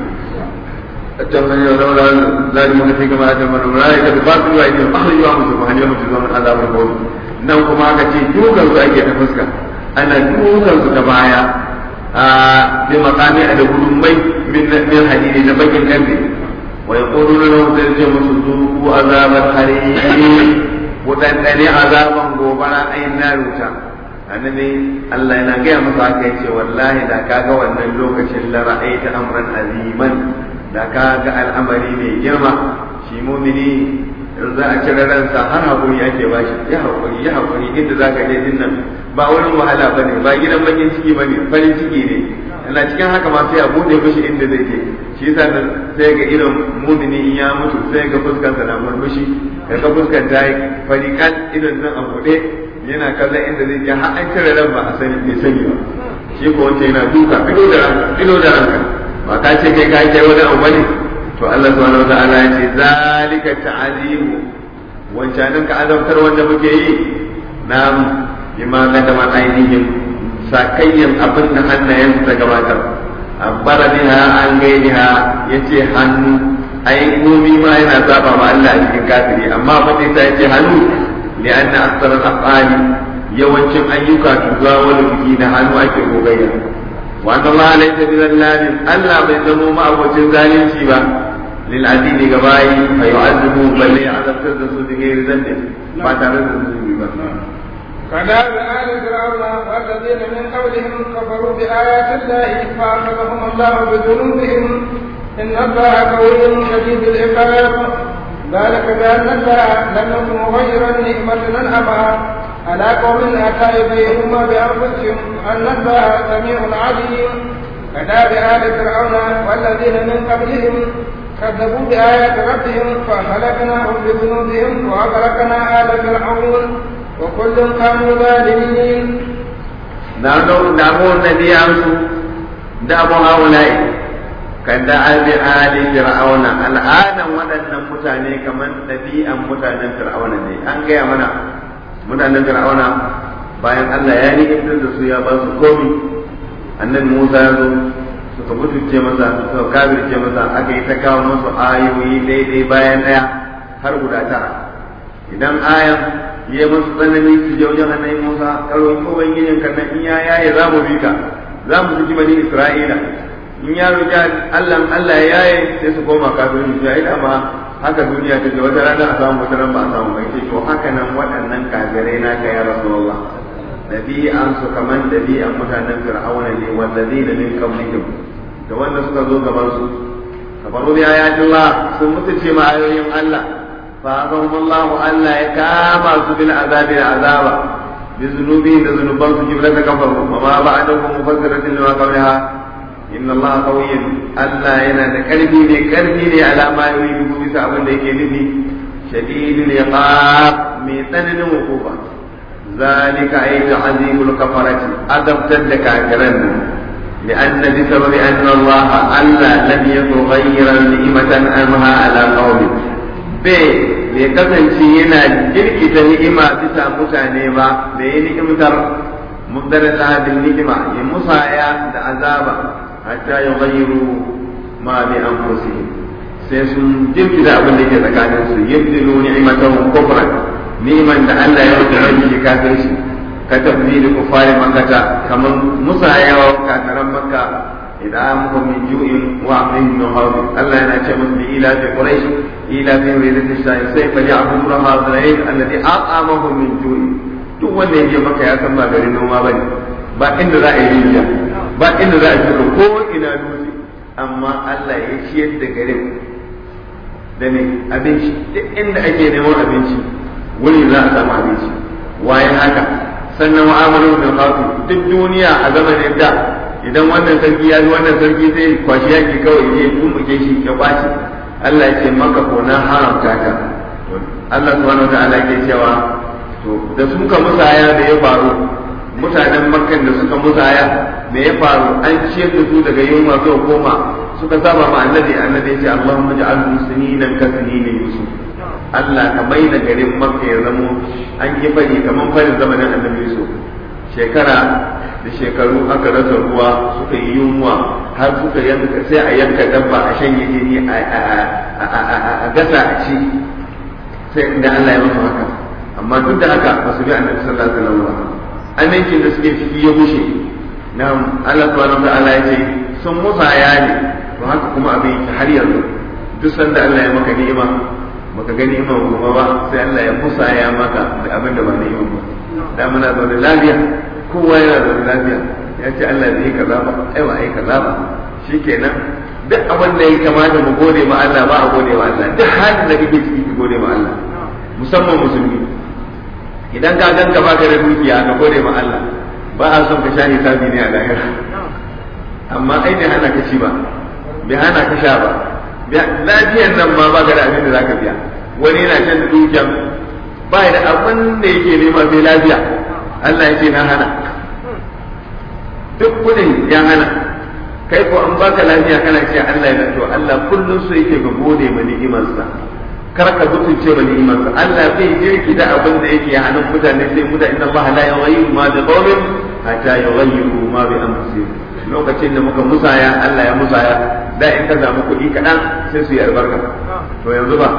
التمني ولولا ذلك في كما أتمنى الملائكة باطل وأيديهم أخرجوا أنفسكم هل يوم تجزون عذاب القول nan kuma aka ce dukan su ake ta fuska ana dukan su ta baya a bi makami a da gudunmai min hadidi na bakin karfe wa yaquluna lahum sai ce musu zuku azabar hariri wadandane azaban gobara ayin na ruta annabi Allah yana gaya masa haka yace wallahi da kaga wannan lokacin la ra'aita amran aziman da ka ga al'amari mai girma shi mumini in za a cire ransa har haƙuri ake ba shi ya haƙuri ya haƙuri inda za ka je din nan ba wurin wahala ba ne ba gidan bakin ciki ba ne farin ciki ne ina cikin haka ma sai a buɗe mishi inda zai je shi yasa sai ga irin mumini in ya mutu sai ga fuskansa na murmushi ga ga fuskar ta yi fari kan idan nan a buɗe yana kallon inda zai je har an cire ran ba a sani bai sani ba shi ko wanda yana duka ido da ranka ido da ranka ba ka ce kai ka kai wani abu bane to Allah subhanahu wataala ya ce zalika ta'azimu wancanin ka azabtar wanda muke yi na bima kadama ainihin sakayyan abin da hannayen ta gabatar abbara biha an gainiha yace hannu ai komi ma yana saba ma Allah a cikin kafiri amma fa sai ta yace hannu li anna aktsar al-afali yawancin ayyuka tuga wani biki da hannu ake gogayya وأن الله ليس بظلام ألا بيزموا ما أبو تنزالين شيبا للعديد قبائي فيعذبوا بل يعذب تدسوا بغير ذنب ما تعرف كذاب آل فرعون والذين من قبلهم كفروا بآيات الله فأخذهم الله بذنوبهم إن الله قوي شديد العقاب ذلك بأن الله لم يكن مغيرا نعمة أنعمها على قوم أتى إليهما بأنفسهم أن الله سميع عليم كذاب آل فرعون والذين من قبلهم كذبوا بآيات ربهم فأهلكناهم بذنوبهم وأغرقنا آل فرعون وكل كانوا ظالمين دعوا الذي أمسوا دعوا هؤلاء كدعا بآل فرعون الآن ودنا متاني كمن نبيا متانا فرعون أن جاء منا mutanen fir'auna bayan Allah ya ni'imtar da su ya ba su komi annabi Musa ya zo suka mutunce masa suka kafirce masa aka yi ta kawo musu ayoyi daidai bayan daya har guda tara idan ayan ya musu tsanani su je wajen annabi Musa karo ko ubangijin kan nan in ya yaye za mu bi ka za mu saki bani Isra'ila in ya roƙi Allah Allah ya yaye sai su koma kafirin su ya ma haka duniya ta ce wata rana a samu wata ran ba a samu bai ce to haka nan waɗannan kafirai na ka ya rasulullah dabi'an su kaman dabi'an mutanen fir'auna ne wallazina min qablihim da wanda suka zo gaban su kafaru bi ayatillah sun mutunce ma ayoyin Allah fa azahum Allah Allah ya kama su bil azabi azaba bi zunubi da zunuban su jibrata kafaru wa ma ba'dahu mufassiratin lima qablaha inna Allah qawiyyun Allah yana da karfi ne karfi ne alama yuri bisa abin da yake nufi shadidul iqab mai tsananin hukuma zalika ay ta'zimul kafarati adabtar da kafiran nan لأن بسبب أن الله ألا لم يكن غير نعمة أنها على قوم bai bai kasance yana jirkita ni'ima bisa mutane ba bai yi ni'imtar mubdala bil ni'ima ya musaya da azaba hatta yughayyiru ma bi anfusihim sai sun jirkita abin da ke tsakanin su yabdilu ni'matahum kufran niman da Allah ya rubuta rabi kafirci ka tafsiri kufari makkata kaman musayawa kafiran makka idan muka min ju'in wa amin min hawli Allah yana ce musu ila fi quraish ila fi ridati shayi sai fa ya'budu rabbal alamin alladhi at'amahum min ju'in duk wanda yake maka ya san ba garin noma bane ba inda za a yi rijiya ba inda za a shiga ko ina dutse amma Allah ya ciyar da garin da ne abinci duk inda ake neman abinci wuri za a samu abinci wayan haka sannan mu'amalar da fasu duk duniya a zamanin da idan wannan sarki ya ji wannan sarki sai kwashi yaki kawai ya tumbuke shi ya kwace Allah ya ce maka ko na haramta ka Allah subhanahu wa ta'ala yake cewa to da suka musaya da ya faru mutanen makkan da suka musaya da ya faru an ciyar da su daga yunwa zuwa koma suka saba ma annabi annabi ya ce Allahumma ja'al muslimin ka sinina yusuf Allah ka mai da garin makka ya zamo an yi fari kamar farin zamanin annabi yusuf shekara da shekaru aka rasa ruwa suka yi yunwa har suka yanka sai a yanka dabba a shanye jini a gasa a ci sai da Allah ya musu haka amma duk da haka ba su bi annabi sallallahu alaihi wasallam ba amincin da suke ciki ya bushe na Allah subhanahu wa ta'ala ya ce sun musaya ne to haka kuma abin yake har yanzu duk sanda Allah ya maka ni'ima maka ga ni'ima kuma ba sai Allah ya musaya maka da abin da ba ni'ima ba da muna zaune lafiya kowa yana zaune lafiya ya ce Allah zai kaza ba ai ba ai kaza ba shikenan duk abin da ya kamata mu gode ma Allah ba a gode ma Allah duk halin da kake ciki ki gode ma Allah musamman musulmi idan ka ganka baka da dukiya ka gode ma Allah ba a son ka sha hisabi ne a lahira amma ai bai hana ka ci ba bai hana ka sha ba lafiyan nan ma ba ka da abin da zaka biya wani yana shan dukiyan ba da abin da yake nema sai lafiya Allah ya ce na hana duk kudin ya hana kai ko an baka lafiya kana ce Allah ya to Allah kullum so yake ga gode ma ni'imarsa kar ka mutunce ma ni'imarsa Allah bai jirki da abin da yake hannun mutane sai mutane inna Allah la yughayyiru ma bi qawmin hatta yughayyiru ma bi anfusihim lokacin da muka musaya Allah ya musaya da in ka samu kuɗi kaɗan sai su yi albarka to yanzu ba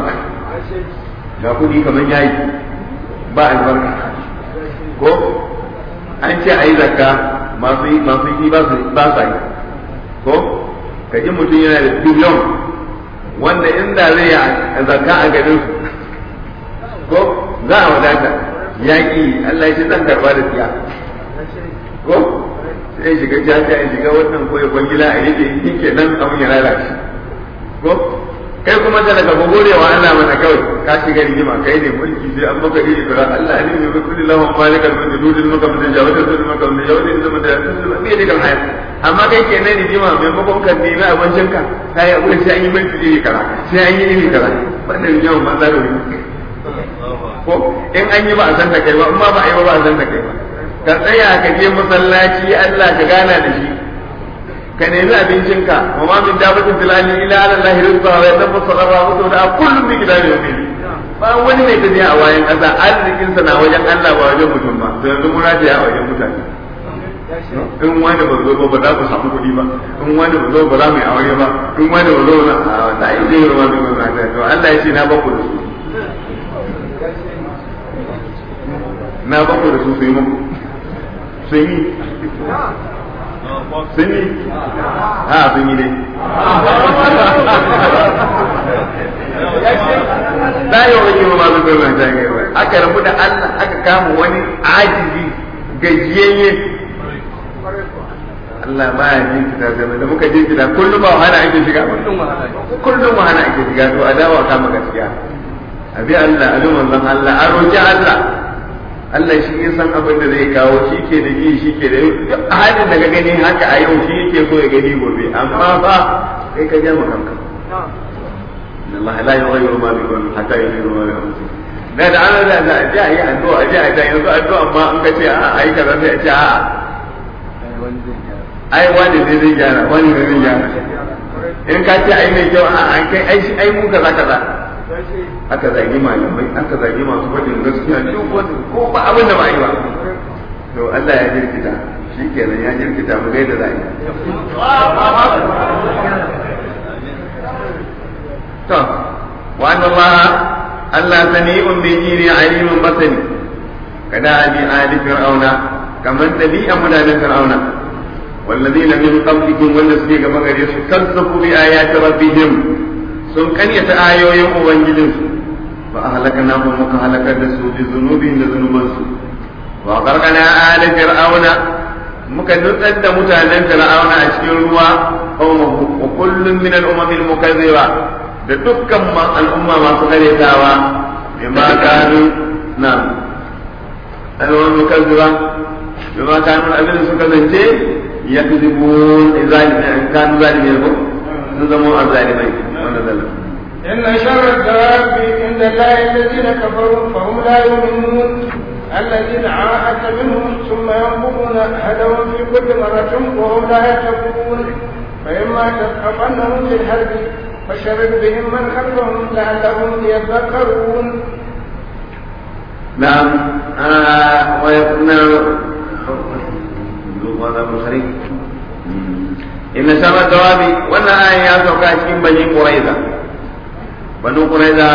ga kuɗi kamar yayi ba albarka ko an ce a yi zakka masu yi masu yi ba sa yi ko ka ji mutum yana da biliyon wanda inda zai yi zakka a garin su ko za a wadata yaƙi Allah ya ce zan karba da tsiya ko sai shiga jaja ya shiga wannan ko ya kwangila a yake yi ke nan abin ya lalace ko kai kuma da daga gode wa Allah mana kawai ka shiga rigima kai ne mulki sai an maka iri kaza Allah ne mai kulli lahu malikal mulki dudin maka mun jawata dudin maka mun jawata dudin maka dudin me ne kan hayat amma kai ke nan rigima mai makon kan nemi abincin ka kai abin sai an yi mulki iri kaza sai an yi iri kaza wannan rigima ma za ka ko in an yi ba a san da kai ba in ma ba a yi ba ba a san da kai ba ka tsaya ka je masallaci Allah ka gana da shi ka nemi abincinka wa ma min dabatin fil ardi illa ala allahi rizqa wa yadabbu sarra wa da kullum bi kitabi yawmin ba wani mai tafiya a wayan kasa arzikin sa na wajen Allah ba wajen mutum ba to yanzu mun rajiya a wajen mutane in wani ba zo ba ba za ku samu kuɗi ba in wani ba zo ba za mu yi aure ba in wani ba zo na a da yi zai ruwa bin gwamnati to Allah ya ce na baku da su na baku da su su yi muku sun yi sun yi a sun yi ne da yau rage ma masu zama ta gaba aka rabu da Allah aka kama wani ajizi gajiyayye Allah ba ya jin kita zama da muka jin kita kullum ba wahala ake shiga kullum wahala ake shiga to a dawa kama gaskiya abi Allah abi manzon Allah a roki Allah Allah shi ya san abin da zai kawo shi ke da ji shi ke da duk halin da ka gani haka a yau shi yake so ya gani gobe amma ba kai ka ja kanka inna Allah la yughayyiru ma bi qawmin hatta yughayyiru ma bi anfusihim da da ana da da ji ayi addu'a ji ayi yanzu addu'a amma in ka ce a ai kaza sai a ce a ai wani zai zai gyara wani zai zai gyara in ka ce ai mai kyau a an kai ai shi ai mu kaza kaza aka zagi malamai aka zagi masu faɗin gaskiya duk wani ko ba abin da ba yi ba to Allah ya jirkita shi kenan ya jirkita mu gaida za yi to wa anna Allah Allah sami'un bi jiri alimun basani kada bi ali fir'auna kamar dabi'a mutanen fir'auna والذين من قبلكم والذين كما غير كذبوا بآيات ربهم sun karyata ayoyin ubangijinsu fa ahlaknahum muka halakar da su bi zunubin da zunubansu wa qarqana ala fir'auna muka nutsar da mutanen fir'auna a cikin ruwa qaumahu wa kullun min al-umam al-mukazziba da dukkan al'umma masu karyatawa bima kanu na al-umam mukazziba bima kanu abin suka zance yakzibun zalimin kanu zalimin ko sun zama azzalimai إن شر الدواب عند الله الذين كفروا فهم لا يؤمنون الذين عاهدت منهم ثم ينقضون هدوا في كل مرة وهم لا يتقون فإما تثقفنهم في الحرب فشرد بهم من خلفهم لعلهم يذكرون نعم آه ويكون inna sama dawabi wannan ayan ya sauka cikin bani quraiza bani quraiza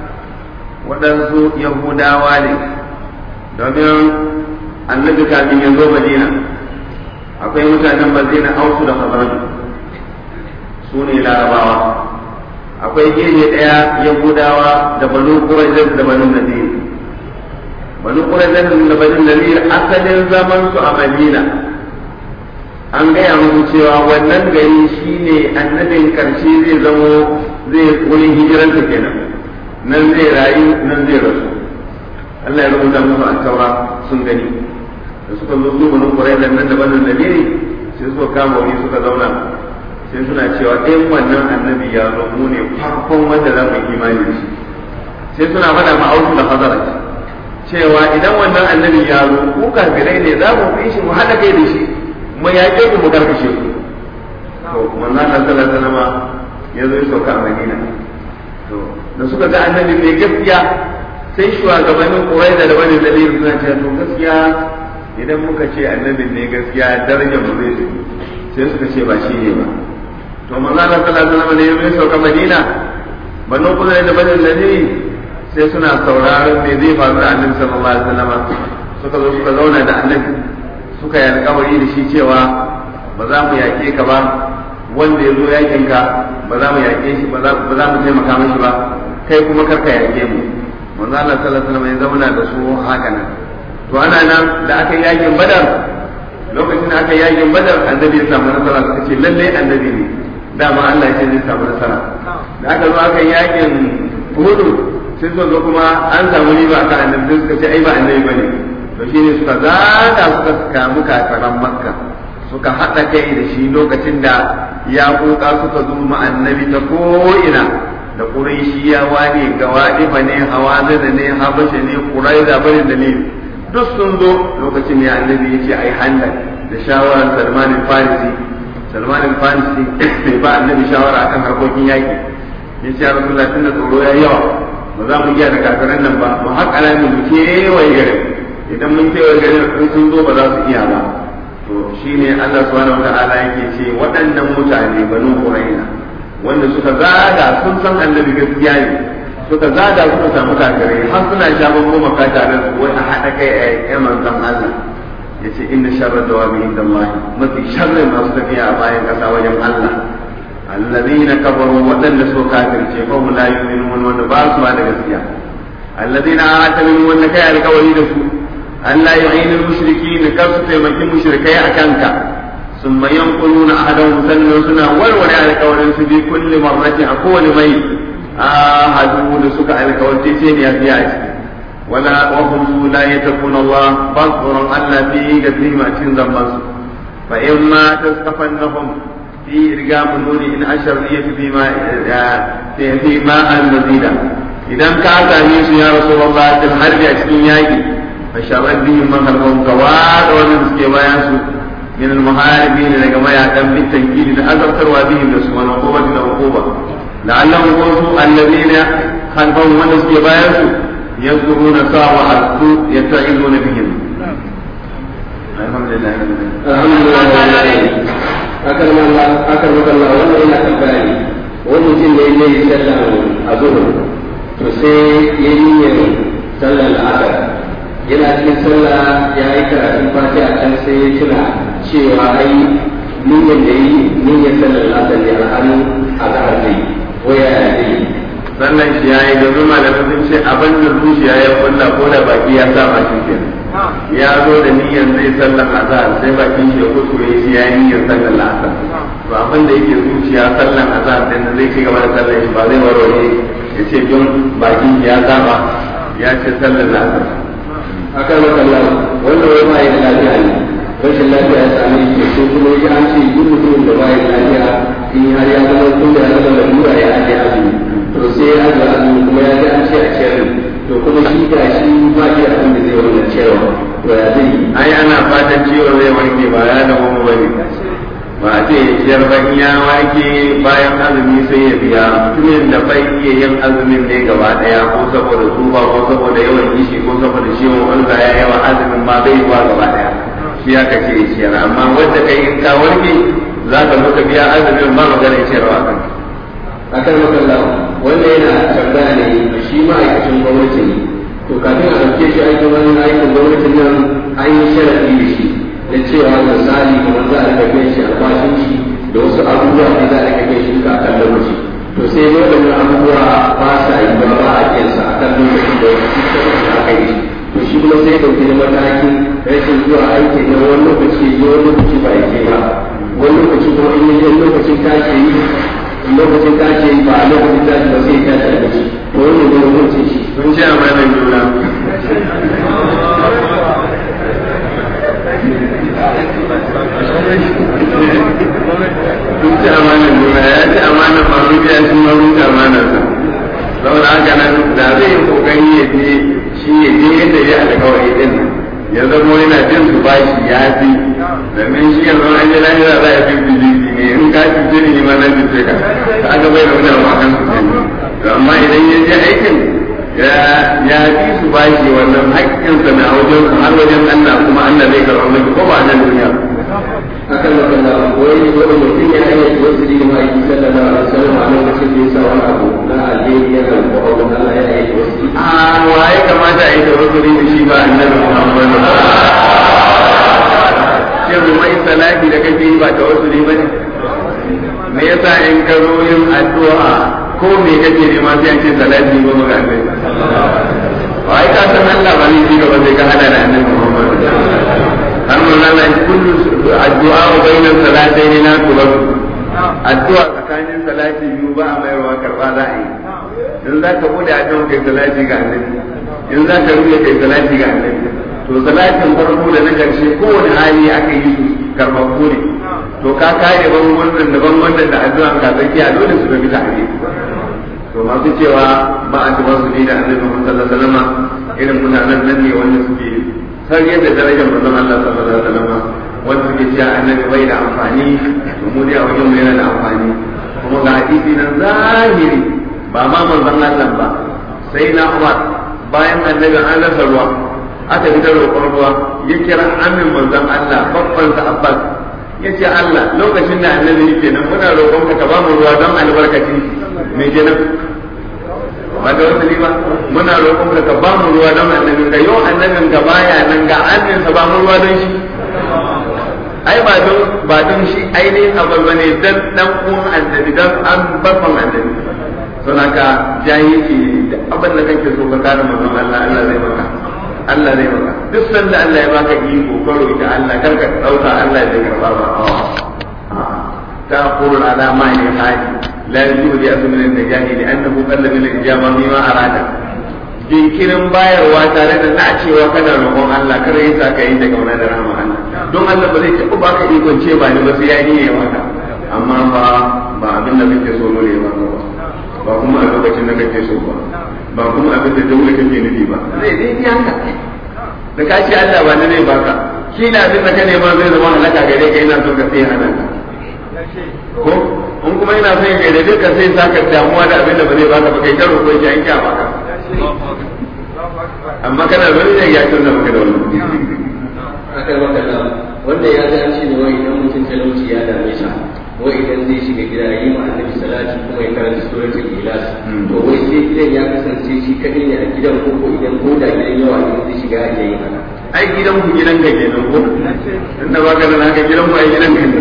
waɗansu yahudawa ne domin annabi kafin ya zo madina akwai mutanen madina ausu da khazraj su ne larabawa akwai gefe ɗaya yahudawa da bani quraiza da bani nadir bani quraiza da bani nadir asalin zaman su a madina an gaya muku cewa wannan gari shine annabin karshe zai zamo zai wurin hijirarsa kenan nan zai rayu nan zai rasu Allah ya rubuta musu a taura sun gani da suka zo su banu quraidan nan da banin nabiri sai suka kama wuri suka zauna sai suna cewa ɗayan wannan annabi ya zo mu ne farkon wanda za mu imani da shi sai suna faɗa ma auku da hazara cewa idan wannan annabi ya zo ku kafirai ne za mu fi shi mu haɗa kai da shi mu yaƙe ku mu karkashe ku to manzo Allah sallallahu alaihi wasallam ya zo ya sauka a Madina to da suka ga annabi mai gaskiya sai shugabannin Qurayza da wani dalili suna cewa to gaskiya idan muka ce annabi ne gaskiya darajar mu zai sai suka ce ba shi ne ba to manzo Allah sallallahu alaihi wasallam ne ya sauka Madina banu Qurayza da bani dalili sai suna sauraron me zai faru da annabi sallallahu alaihi wasallam suka zo suka zauna da annabi suka yi alkawari da shi cewa ba za mu yaƙe ka ba wanda ya zo yakin ka ba za mu yaƙe shi ba za mu taimaka mashi ba kai kuma kar ka yaƙe mu manzo Allah sallallahu alaihi wasallam ya zauna da su haka nan to ana nan da aka yi yakin badar lokacin da aka yi yakin badar annabi ya samu nasara suka ce lalle annabi ne dama Allah ya ce zai samu nasara da aka zo aka yi yakin hudu sai suka zo kuma an samu riba akan annabi suka ce ai ba annabi bane to shi ne suka zaga suka kamu kafiran makka suka haɗa kai da shi lokacin da ya kuka suka zo annabi ta ko'ina da ƙuraishiyawa ne gawaɗifa ne hawazina ne habasha ne ƙuraiza bari da ne duk sun zo lokacin ya annabi ya ce ai handan da shawarar salman farisi salman farisi bai ba annabi shawara akan harkokin yaƙi ya ce ya rasu tun da tsoro ya yawa ba za mu iya da kafiran nan ba mu haƙa mu kewaye garin idan mun kewa garin in sun zo ba za su iya ba to shine Allah subhanahu wataala yake ce waɗannan mutane banu quraina wanda suka zaga sun san annabi gaskiya ne suka zaga suka samu kafirai har suna shaban goma ka tare su wai a haɗa kai a yaƙi manzon Allah yace inna sharra dawabi inda Allah mafi sharri masu tafiya a bayan ƙasa wajen Allah الذين كفروا وذل سوء كافر فهم لا يؤمنون وان باس ما gaskiya الذين آتمنوا وان كان القولي سوء ألا يعين المشركين كف تيمكي مشركي أكانك ثم ينقلون أحدهم سنة سنة والولي على قول في كل مرة أقول مي آهدوا لسك على قول تسين يا ولا وهم لا يتقون الله فاصبر ألا في قدرهم أتين ذنبس فإما تسقفنهم في إرقام النون إن أشرية فيما في ماء مزيدا إذا كانت يا رسول الله تنحرج أشكين ياجي فشرد بهم من خلفهم كواد ومن بيانسو من المحاربين لكما يعتم بالتنكيل لأذكر بهم نسوا العقوبة العقوبة لعلهم قوسوا الذين خلفهم من بيانسو يذكرون ساعة السوء يتعظون بهم الحمد لله الحمد لله أكرم الله أكرمك الله wannan yana tambaya ne wani mutum ne ya yi sallar a zuhur to sai ya yi yin sallar al'adar yana cikin sallah ya yi karatun fati a can sai ya tuna cewa ai niyyar da yi niyyar sallar al'adar ne al'adu a zahar zai waya ya zai sannan shi ya yi domin malamai sun ce abin da zuciya ya kulla ko da baki ya sa baki ke ya zo da niyyar zai sallar azhar sai bakin shi ya kuskure shi ya yi niyyar sallar asar to abin da yake zuciya sallar azhar din zai ci gaba da sallar shi ba zai warware ya ce don bakin ya saba ya ce sallar asar akan makalla wanda wai ba ya da lafiya ne rashin lafiya ya same shi ko kuma ya an ce duk mutumin da ba ya da lafiya in har ya zama tun da ya zama lalura ya aje azumi to sai ya aje azumi kuma ya ji an ce a ciyar to kuma shi ga shi ba shi da abin da zai wannan ciyarwa to ya zai yi ai ana fatan ciwo zai wanke ba ya da mu bane ba a ce ciyar ba in ya wanke bayan azumi sai ya biya mutumin da bai iya yin azumin ne gaba daya ko saboda tsufa ko saboda yawan kishi ko saboda ciwon ulga ya yawa azumin ma bai ba gaba daya shi ya kace ciyar amma wanda kai in ka warke za ka zo ka biya azumin ba magana ciyarwa kan akan makalla wanda yana tambaya ne shi ma'aikacin gwamnati ne to kafin a ɗauke shi aikin wani aikin gwamnatin nan an yi sharaɗi da shi da cewa misali kamar za a rika shi albashin shi da wasu abubuwa ne za a rika biyan shi duka a kan lokaci to sai ne waɗannan abubuwa ba sa yi ba ba a kiyansa a kan lokacin da wasu da aka yi to shi kuma sai ya ɗauki da matakin rashin zuwa aiki na wani lokaci ya wani lokaci ba ya ke ba wani lokaci kuma in yi lokacin tashi yi lokacin tashi ba a lokacin tashi ba sai ya tashi a gaci to wani ne hukuncin shi mun ci amanar juna sun ci amanar juna ya ci amanar masu biya shi ma mun ci amanar sa saboda haka nan da zai yi kokari ya je shi ya je yadda ya alkawari din ya zama yana jin su bashi ya fi domin shi yanzu an yi lahira za a fi bijiji ne in ka cuce ni ma na cuce ka ta aka bai da wani abu akan su to amma idan ya je aikin ya fi su bashi wannan haƙƙinsa na wajen har wajen Allah kuma Allah zai karɓa miki ko ba nan duniya akan makalla wani wani mutum ya yi wasu da ma yi sallallahu alaihi wasallam a lokacin da ya sa wani abu na alheri ya kan ko abu Allah ya yi wasu a waye kamata a yi tawakkuli da shi ba annabi Muhammad shin mai salati da kake yi ba tawakkuli bane me yasa in ka zo yin addu'a ko me kake nema sai an ce salati ba maka annabi wai ka san Allah ba ne shi gaba sai ka hada da annabi Muhammad har mun Allah kullu addu'a bainan salatayn la turaddu addu'a tsakanin salati biyu ba a mayarwa karba za a yi in za ka bude addu'a kai salati ga annabi in za ka rubuta kai salati ga annabi to salatin farko da na karshe kowane hali aka yi su karɓaɓɓu ne to ka kare ban wannan da ban wannan da addu'a ka tsakiya dole su ga bisa ne to masu cewa ba a tuba su ne da annabi Muhammad sallallahu alaihi wasallam irin mutanen nan ne wanda suke har yadda darajar manzon Allah sallallahu alaihi wasallam wanda suke cewa annabi bai da amfani to mu dai a wajen mu yana da amfani kuma ga hadisi nan zahiri ba ma manzon Allah ba sai na Umar bayan annabi an rasa ruwa aka fitar roƙon ruwa ya kira amin manzon Allah babban sa Abbas ya ce Allah lokacin da annabi yake nan muna roƙon ka ba mu ruwa don albarkaci me kenan ba da wasu ba muna roƙon ka ba mu ruwa don annabin ka yau annabin ka baya nan ga annin sa ba mu ruwa don shi ai ba don ba don shi ainihin abu bane dan dan uwan annabi dan an barfan annabi don haka jahilci da abin da kake so ka kare manzon Allah Allah zai maka Allah zai maka duk sanda Allah ya baka iko ka roki Allah kar ka dauka Allah zai karba ba ta qulul ala ma yahaji la yujibu bi asmin al-najahi li annahu qalla min al-ijaba mimma arada jinkirin bayarwa tare da nacewa kana roƙon Allah kar yi sa ka yi daga wani da rahama Allah don Allah ba zai taɓa baka ikon ce ba ni ba sai ya yi maka amma ba ba abin da kake so ne ba ba kuma a lokacin da kake so ba ba kuma abin da daula kake nufi ba zai dai yi haka da ka ce Allah ba zai baka shi na abin da ka nema zai zama halaka gare ka yana so ka sai hana ka ko in kuma yana son ya gaida duka sai saka damuwa da abin da ba zai baka ba kai ta roƙo shi an kya baka amma kana zai ne ya tunna maka da wannan akan makalla wanda ya ga an ce ne wai idan mutum talauci ya dame sa wai idan zai shiga gida ya yi ma annabi salati kuma ya karanta suratul ikhlas to wai sai gidan ya kasance shi kadai ne a gidan ko ko idan ko da gidan yawa ne zai shiga ya yi haka ai gidan ku gidan ka kenan ko inda baka da haka gidan ku ai gidan ka ne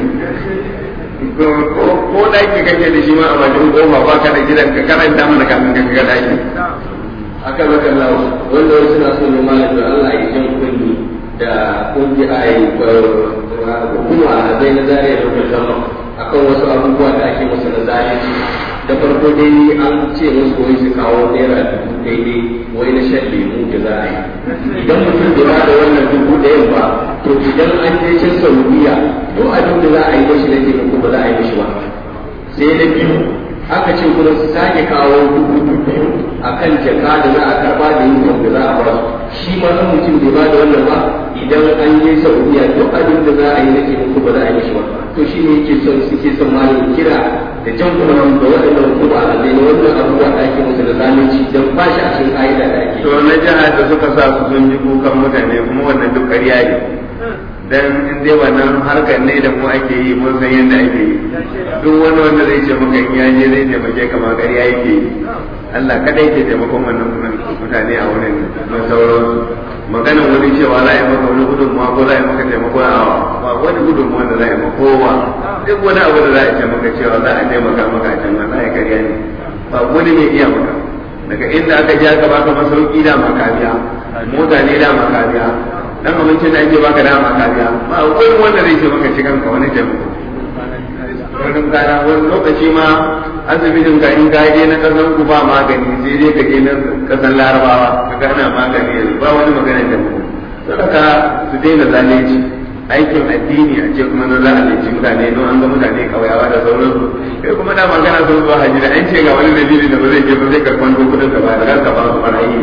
ko daki kake da shi ma a bakin kofa baka da gidan ka karanta mana kafin ka ga daki aka maka lawo wanda wasu suna so ne malam da Allah ya jan kunni da kungiya a yi hukuma a zai na zariya da kuma akan wasu abubuwa da ake masa na zalunci da farko dai an ce musu wai su kawo naira dubu daidai wai na shan lemu da za a yi idan mutum bai ba da wannan dubu ɗayan ba to idan an je can saudiya duk abin da za a yi mashi na taimako ba za a yi mashi ba sai na biyu aka ce kuma su sake kawo dubu biyu a kan jaka da za a karba da yin da za a ba shi ma nan mutum bai ba da wannan ba idan an je saudiya duk abin da za a yi na taimako ba za a yi mashi ba to shi ne yake son suke son malamin kira da jan kuma da waɗannan kuma a zai na wannan abubuwa da ake musu da zalunci don ba shi a cikin ƙa'ida da ake. to na jihar da suka sa su sun ji kukan mutane kuma wannan duk ƙarya ne dan in dai wannan harkar ne da mu ake yi mun san yadda ake yi duk wani wanda zai ce maka in yaje zai taimake ka ma ƙarya yake yi Allah kadai ke taimakon wannan mutane a wurin na sauran maganan wani cewa za a yi maka wani gudunmuwa ko za a yi maka taimako a ba wani gudunmuwa da za a yi maka kowa duk wani abu da za a ce maka cewa za a taimaka maka a can wannan ya ƙarya ne ba wani mai iya maka daga inda aka ji aka baka masauki da makabiya mota ne da makabiya dan abincin da ake baka dama kariya ba wani wanda zai ce maka cikin ka wani taimako wani kana wani lokaci ma asibitin ka in ka je na kasan ku ba magani sai dai ka je na kasan larabawa ka gana magani yanzu ba wani magana taimako saboda su daina zalunci aikin addini a ce kuma na zalunci mutane don an ga mutane kauyawa da sauransu kai kuma da magana sun zuwa hajji da an ce ga wani dalili da ba zai je ba zai karɓar kudin ka ba da ka ba su marayi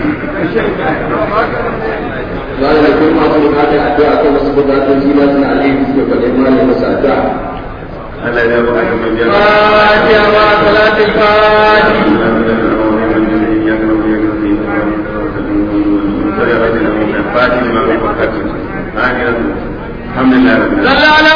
wani da kuma masu bukatar addu'a kan wasu bukatoci na suna alheri suke faɗi mana masu addu'a. Allah ya ba ka mai jama'a. Fatiha ma salatin fatiha. الحمد لله رب العالمين